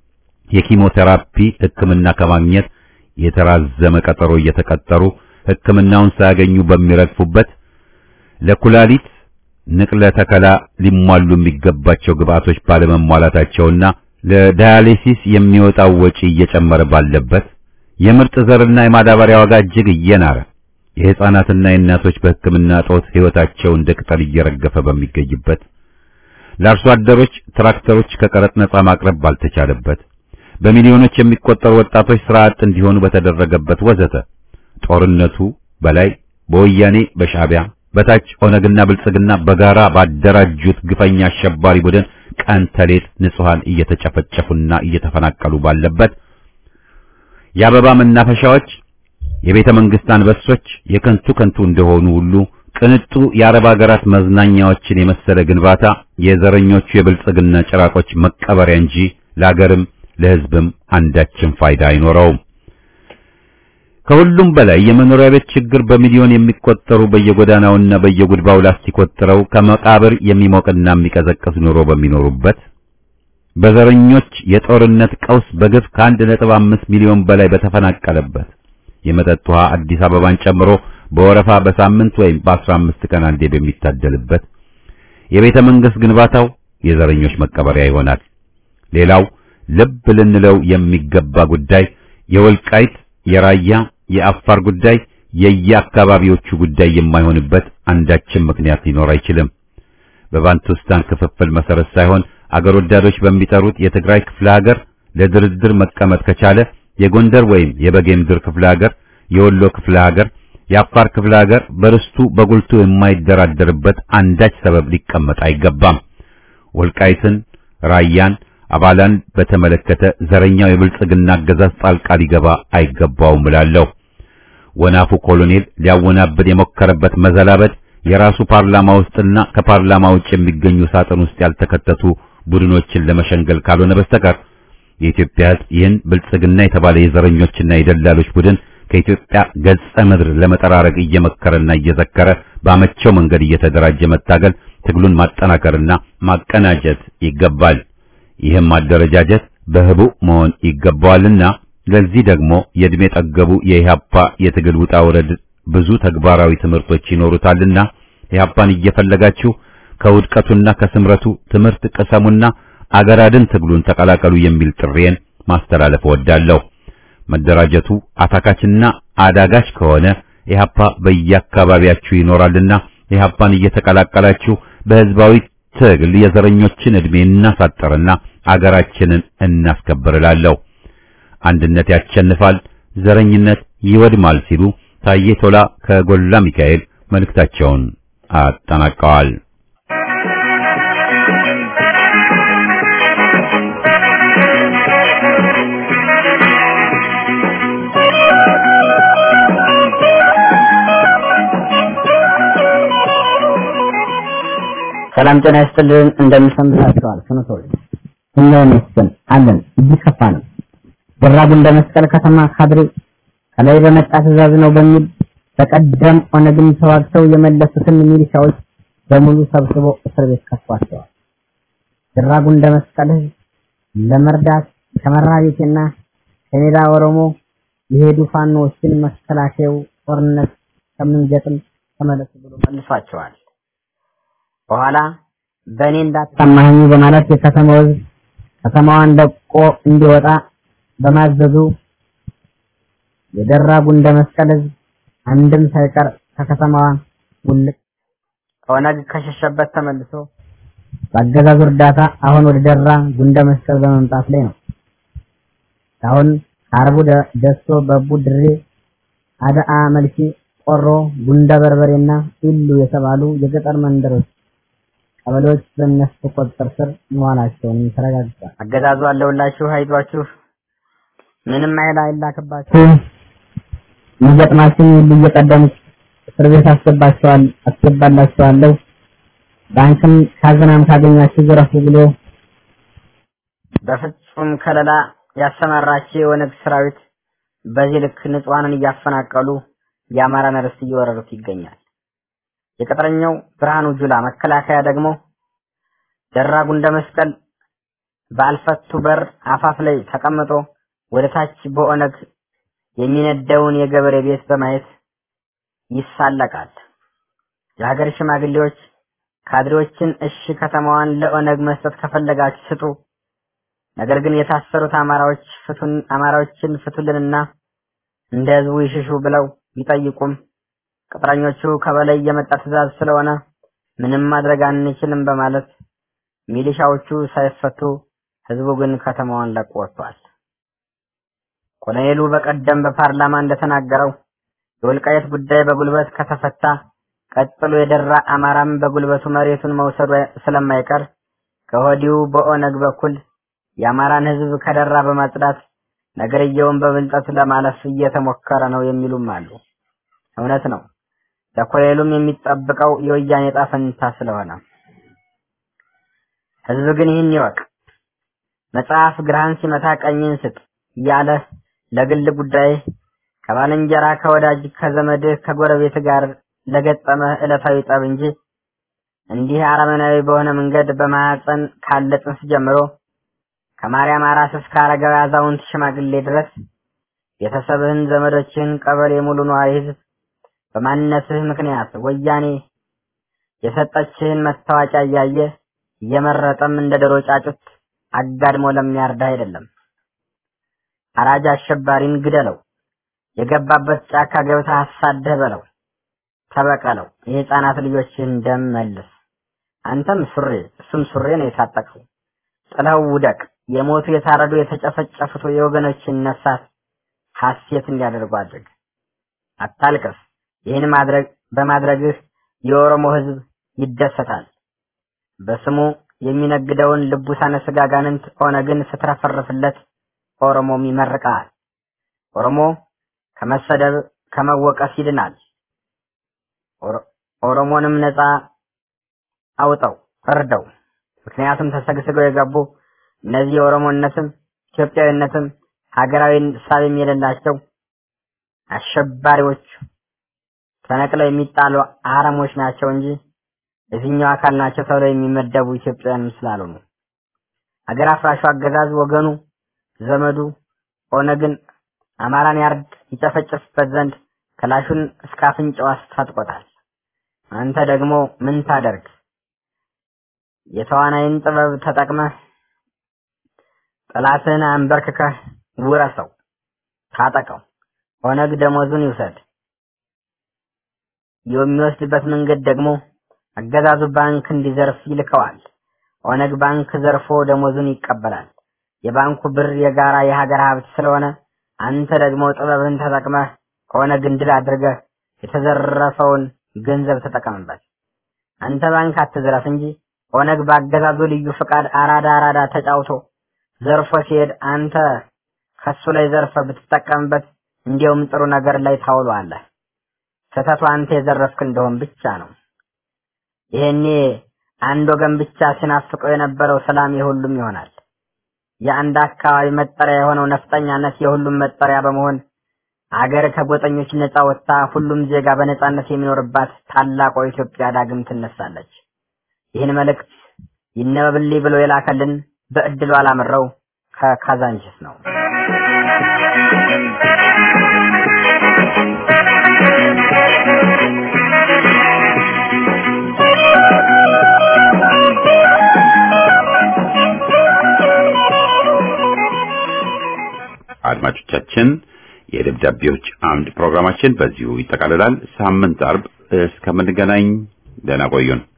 የኪሞቴራፒ ሕክምና ከማግኘት የተራዘመ ቀጠሮ እየተቀጠሩ ሕክምናውን ሳያገኙ በሚረግፉበት ለኩላሊት ንቅለ ተከላ ሊሟሉ የሚገባቸው ግብአቶች ባለመሟላታቸውና ለዳያሊሲስ የሚወጣው ወጪ እየጨመረ ባለበት የምርጥ ዘርና የማዳበሪያ ዋጋ እጅግ እየናረ የሕፃናትና የእናቶች በሕክምና እጦት ሕይወታቸው እንደ ቅጠል እየረገፈ በሚገኝበት ለአርሶ አደሮች ትራክተሮች ከቀረጥ ነጻ ማቅረብ ባልተቻለበት በሚሊዮኖች የሚቆጠሩ ወጣቶች ስራ አጥ እንዲሆኑ በተደረገበት ወዘተ ጦርነቱ በላይ በወያኔ በሻዕቢያ በታች ኦነግና ብልጽግና በጋራ ባደራጁት ግፈኛ አሸባሪ ቡድን ቀን ተሌት ንጹሃን እየተጨፈጨፉና እየተፈናቀሉ ባለበት የአበባ መናፈሻዎች የቤተ መንግስት አንበሶች የከንቱ ከንቱ እንደሆኑ ሁሉ ቅንጡ የአረብ ሀገራት መዝናኛዎችን የመሰለ ግንባታ የዘረኞቹ የብልጽግና ጭራቆች መቀበሪያ እንጂ ለአገርም ለሕዝብም አንዳችን ፋይዳ አይኖረውም። ከሁሉም በላይ የመኖሪያ ቤት ችግር በሚሊዮን የሚቆጠሩ በየጎዳናውና በየጉድባው ላስቲክ ወጥረው ከመቃብር የሚሞቅና የሚቀዘቅዝ ኑሮ በሚኖሩበት በዘረኞች የጦርነት ቀውስ በግፍ ከአንድ ነጥብ አምስት ሚሊዮን በላይ በተፈናቀለበት የመጠጥ ውሃ አዲስ አበባን ጨምሮ በወረፋ በሳምንት ወይም በአስራ አምስት ቀን አንዴ በሚታደልበት የቤተ መንግስት ግንባታው የዘረኞች መቀበሪያ ይሆናል። ሌላው ልብ ልንለው የሚገባ ጉዳይ የወልቃይት፣ የራያ፣ የአፋር ጉዳይ የየአካባቢዎቹ ጉዳይ የማይሆንበት አንዳችም ምክንያት ሊኖር አይችልም። በባንቱስታን ክፍፍል መሰረት ሳይሆን አገር ወዳዶች በሚጠሩት የትግራይ ክፍለ ሀገር ለድርድር መቀመጥ ከቻለ የጎንደር ወይም የበጌምድር ክፍለ ሀገር፣ የወሎ ክፍለ ሀገር፣ የአፋር ክፍለ ሀገር በርስቱ በጉልቱ የማይደራደርበት አንዳች ሰበብ ሊቀመጥ አይገባም። ወልቃይትን፣ ራያን፣ አባላን በተመለከተ ዘረኛው የብልጽግና አገዛዝ ጣልቃ ሊገባ አይገባውም እላለሁ። ወናፉ ኮሎኔል ሊያወናብድ የሞከረበት መዘላበድ የራሱ ፓርላማ ውስጥና ከፓርላማ ውጭ የሚገኙ ሳጥን ውስጥ ያልተከተቱ ቡድኖችን ለመሸንገል ካልሆነ በስተቀር የኢትዮጵያ ሕዝብ ይህን ብልጽግና የተባለ የዘረኞችና የደላሎች ቡድን ከኢትዮጵያ ገጸ ምድር ለመጠራረግ እየመከረና እየዘከረ ባመቸው መንገድ እየተደራጀ መታገል ትግሉን ማጠናከርና ማቀናጀት ይገባል። ይህም ማደረጃጀት በህቡ መሆን ይገባዋልና ለዚህ ደግሞ የእድሜ ጠገቡ የኢህአፓ የትግል ውጣ ውረድ ብዙ ተግባራዊ ትምህርቶች ይኖሩታልና ኢህአፓን እየፈለጋችሁ ከውድቀቱና ከስምረቱ ትምህርት ቅሰሙና አገር አድን ትግሉን ተቀላቀሉ የሚል ጥሬን ማስተላለፍ እወዳለሁ። መደራጀቱ አታካችና አዳጋች ከሆነ ኢህአፓ በየአካባቢያችሁ ይኖራልና ኢህአፓን እየተቀላቀላችሁ በህዝባዊ ትግል የዘረኞችን ዕድሜ እናሳጥርና አገራችንን እናስከብር እላለሁ። አንድነት ያሸንፋል፣ ዘረኝነት ይወድማል ሲሉ ታዬ ቶላ ከጎላ ሚካኤል መልእክታቸውን አጠናቀዋል። ሰላም ጤና ይስጥልን። እንደምሰምታችኋል ፍኖቶች እኛ ይመስገን አለን እጅግ ከፋ ነው። ደራጉ እንደ መስቀል ከተማ ካድሬ ከላይ በመጣ ትእዛዝ ነው በሚል በቀደም ኦነግን ተዋግተው የመለሱትን ሚሊሻዎች በሙሉ ሰብስቦ እስር ቤት ከቷቸዋል። ደራጉ እንደ መስቀል ህዝብ ለመርዳት ከመራ ቤቴና ከሜዳ ኦሮሞ የሄዱ ፋኖዎችን መከላከያው ጦርነት ከምንገጥም ተመለሱ ብሎ መልሷቸዋል። በኋላ በእኔ እንዳታማኝ በማለት የከተማው ህዝብ ከተማዋን ለቆ እንዲወጣ በማዘዙ የደራ ጉንደ መስቀል ህዝብ አንድም ሳይቀር ከከተማዋ ውልቅ ኦነግ ከሸሸበት ተመልሶ በአገዛዙ እርዳታ አሁን ወደ ደራ ጉንደ መስቀል በመምጣት ላይ ነው። አሁን አርቡ ደሶ፣ በቡ፣ ድሬ፣ አዳአ፣ መልኪ፣ ቆሮ፣ ጉንደ በርበሬና ኢሉ የተባሉ የገጠር መንደሮች ቀበሌዎች በእነሱ ቁጥጥር ስር መዋላቸውን ተረጋግጧል። አገዛዙ አለውላችሁ፣ አይዟችሁ፣ ምንም ኃይል አይላክባችሁ፣ የሚገጥማችሁን ሁሉ እየቀደሙ እስር ቤት አስገባቸዋል አስገባላችኋለሁ፣ ባንክም ካዝናም ካገኛችሁ ዝረፉ ብሎ በፍጹም ከለላ ያሰማራቸው የኦነግ ሰራዊት በዚህ ልክ ንጹሐንን እያፈናቀሉ የአማራን ርስት እየወረሩት ይገኛል። የቅጥረኛው ብርሃኑ ጁላ መከላከያ ደግሞ ደራ ጉንደ መስቀል በአልፈቱ በር አፋፍ ላይ ተቀምጦ ወደ ታች በኦነግ የሚነደውን የገበሬ ቤት በማየት ይሳለቃል። የሀገር ሽማግሌዎች ካድሬዎችን እሺ ከተማዋን ለኦነግ መስጠት ከፈለጋችሁ ስጡ፣ ነገር ግን የታሰሩት አማራዎች ፍቱን አማራዎችን ፍቱልንና እንደ ህዝቡ ይሽሹ ብለው ቢጠይቁም ቅጥረኞቹ ከበላይ የመጣ ትእዛዝ ስለሆነ ምንም ማድረግ አንችልም በማለት ሚሊሻዎቹ ሳይፈቱ ህዝቡ ግን ከተማዋን ለቆ ወጥቷል። ኮሎኔሉ በቀደም በፓርላማ እንደተናገረው የወልቃየት ጉዳይ በጉልበት ከተፈታ ቀጥሎ የደራ አማራም በጉልበቱ መሬቱን መውሰዱ ስለማይቀር ከወዲሁ በኦነግ በኩል የአማራን ህዝብ ከደራ በማጽዳት ነገርየውን በብልጠት ለማለፍ እየተሞከረ ነው የሚሉም አሉ። እውነት ነው። ለኮሎኔሉም የሚጠብቀው የወያኔ ዕጣ ፈንታ ስለሆነ ህዝብ ግን ይህን ይወቅ። መጽሐፍ ግራህን ሲመታ ቀኝን ስጥ እያለ ለግል ጉዳይ ከባልንጀራ ከወዳጅ ከዘመድህ ከጎረቤት ጋር ለገጠመ ዕለታዊ ጠብ እንጂ እንዲህ አረመናዊ በሆነ መንገድ በማህፀን ካለ ጽንስ ጀምሮ ከማርያም አራስ እስከ አረጋዊ አዛውንት ሽማግሌ ድረስ ቤተሰብህን፣ ዘመዶችህን፣ ቀበሌ ሙሉ ነዋሪ ህዝብ በማንነትህ ምክንያት ወያኔ የሰጠችህን መታወቂያ እያየ እየመረጠም እንደ ዶሮ ጫጩት አጋድሞ ለሚያርዳ አይደለም። አራጅ አሸባሪን ግደለው፣ የገባበት ጫካ ገብተህ አሳደህ በለው፣ ተበቀለው፣ የህፃናት ልጆችን ደም መልስ። አንተም ሱሪ እሱም ሱሪ ነው የታጠቀው። ጥለው ውደቅ። የሞቱ የታረዱ የተጨፈጨፉት የወገኖችን ነፍሳት ሐሴት እንዲያደርጉ አድርግ። አታልቅስ። ይህን ማድረግ በማድረግህ የኦሮሞ ህዝብ ይደሰታል። በስሙ የሚነግደውን ልቡሳነ ስጋ ጋንንት ኦነግን ስትረፈርፍለት ኦሮሞም ይመርቃል። ኦሮሞ ከመሰደብ ከመወቀስ ይድናል። ኦሮሞንም ነፃ አውጠው እርደው። ምክንያቱም ተሰግስገው የገቡ እነዚህ የኦሮሞነትም ኢትዮጵያዊነትም ሀገራዊ ሳቢም የሌላቸው አሸባሪዎች ተነቅለው የሚጣሉ አረሞች ናቸው እንጂ የትኛው አካል ናቸው ተብለው የሚመደቡ ኢትዮጵያውያን ስላልሆኑ ሀገር አፍራሹ አገዛዝ ወገኑ ዘመዱ ኦነግን አማራን ያርድ ይጨፈጭፍበት ዘንድ ክላሹን እስከ አፍንጫው አስታጥቆታል። አንተ ደግሞ ምን ታደርግ? የተዋናይን ጥበብ ተጠቅመህ ጠላትን አንበርክከህ ውረሰው፣ ታጠቀው። ኦነግ ደሞዙን ይውሰድ። የሚወስድበት መንገድ ደግሞ አገዛዙ ባንክ እንዲዘርፍ ይልከዋል። ኦነግ ባንክ ዘርፎ ደሞዙን ይቀበላል። የባንኩ ብር የጋራ የሀገር ሀብት ስለሆነ አንተ ደግሞ ጥበብን ተጠቅመህ ኦነግን ድል አድርገህ የተዘረፈውን ገንዘብ ተጠቀምበት። አንተ ባንክ አትዝረፍ እንጂ ኦነግ በአገዛዙ ልዩ ፍቃድ አራዳ አራዳ ተጫውቶ ዘርፎ ሲሄድ አንተ ከሱ ላይ ዘርፈ ብትጠቀምበት እንዲያውም ጥሩ ነገር ላይ ታውለዋለህ። ስህተቱ አንተ የዘረፍክ እንደሆን ብቻ ነው። ይሄኔ አንድ ወገን ብቻ ሲናፍቀው የነበረው ሰላም የሁሉም ይሆናል። የአንድ አካባቢ መጠሪያ የሆነው ነፍጠኛነት የሁሉም መጠሪያ በመሆን አገር ከጎጠኞች ነፃ ወጥታ ሁሉም ዜጋ በነፃነት የሚኖርባት ታላቋ ኢትዮጵያ ዳግም ትነሳለች። ይህን መልእክት ይነበብልኝ ብሎ የላከልን በእድሉ አላምረው ከካዛንችስ ነው። አድማጮቻችን የደብዳቤዎች አምድ ፕሮግራማችን በዚሁ ይጠቃልላል። ሳምንት አርብ እስከምንገናኝ ደህና ቆዩን።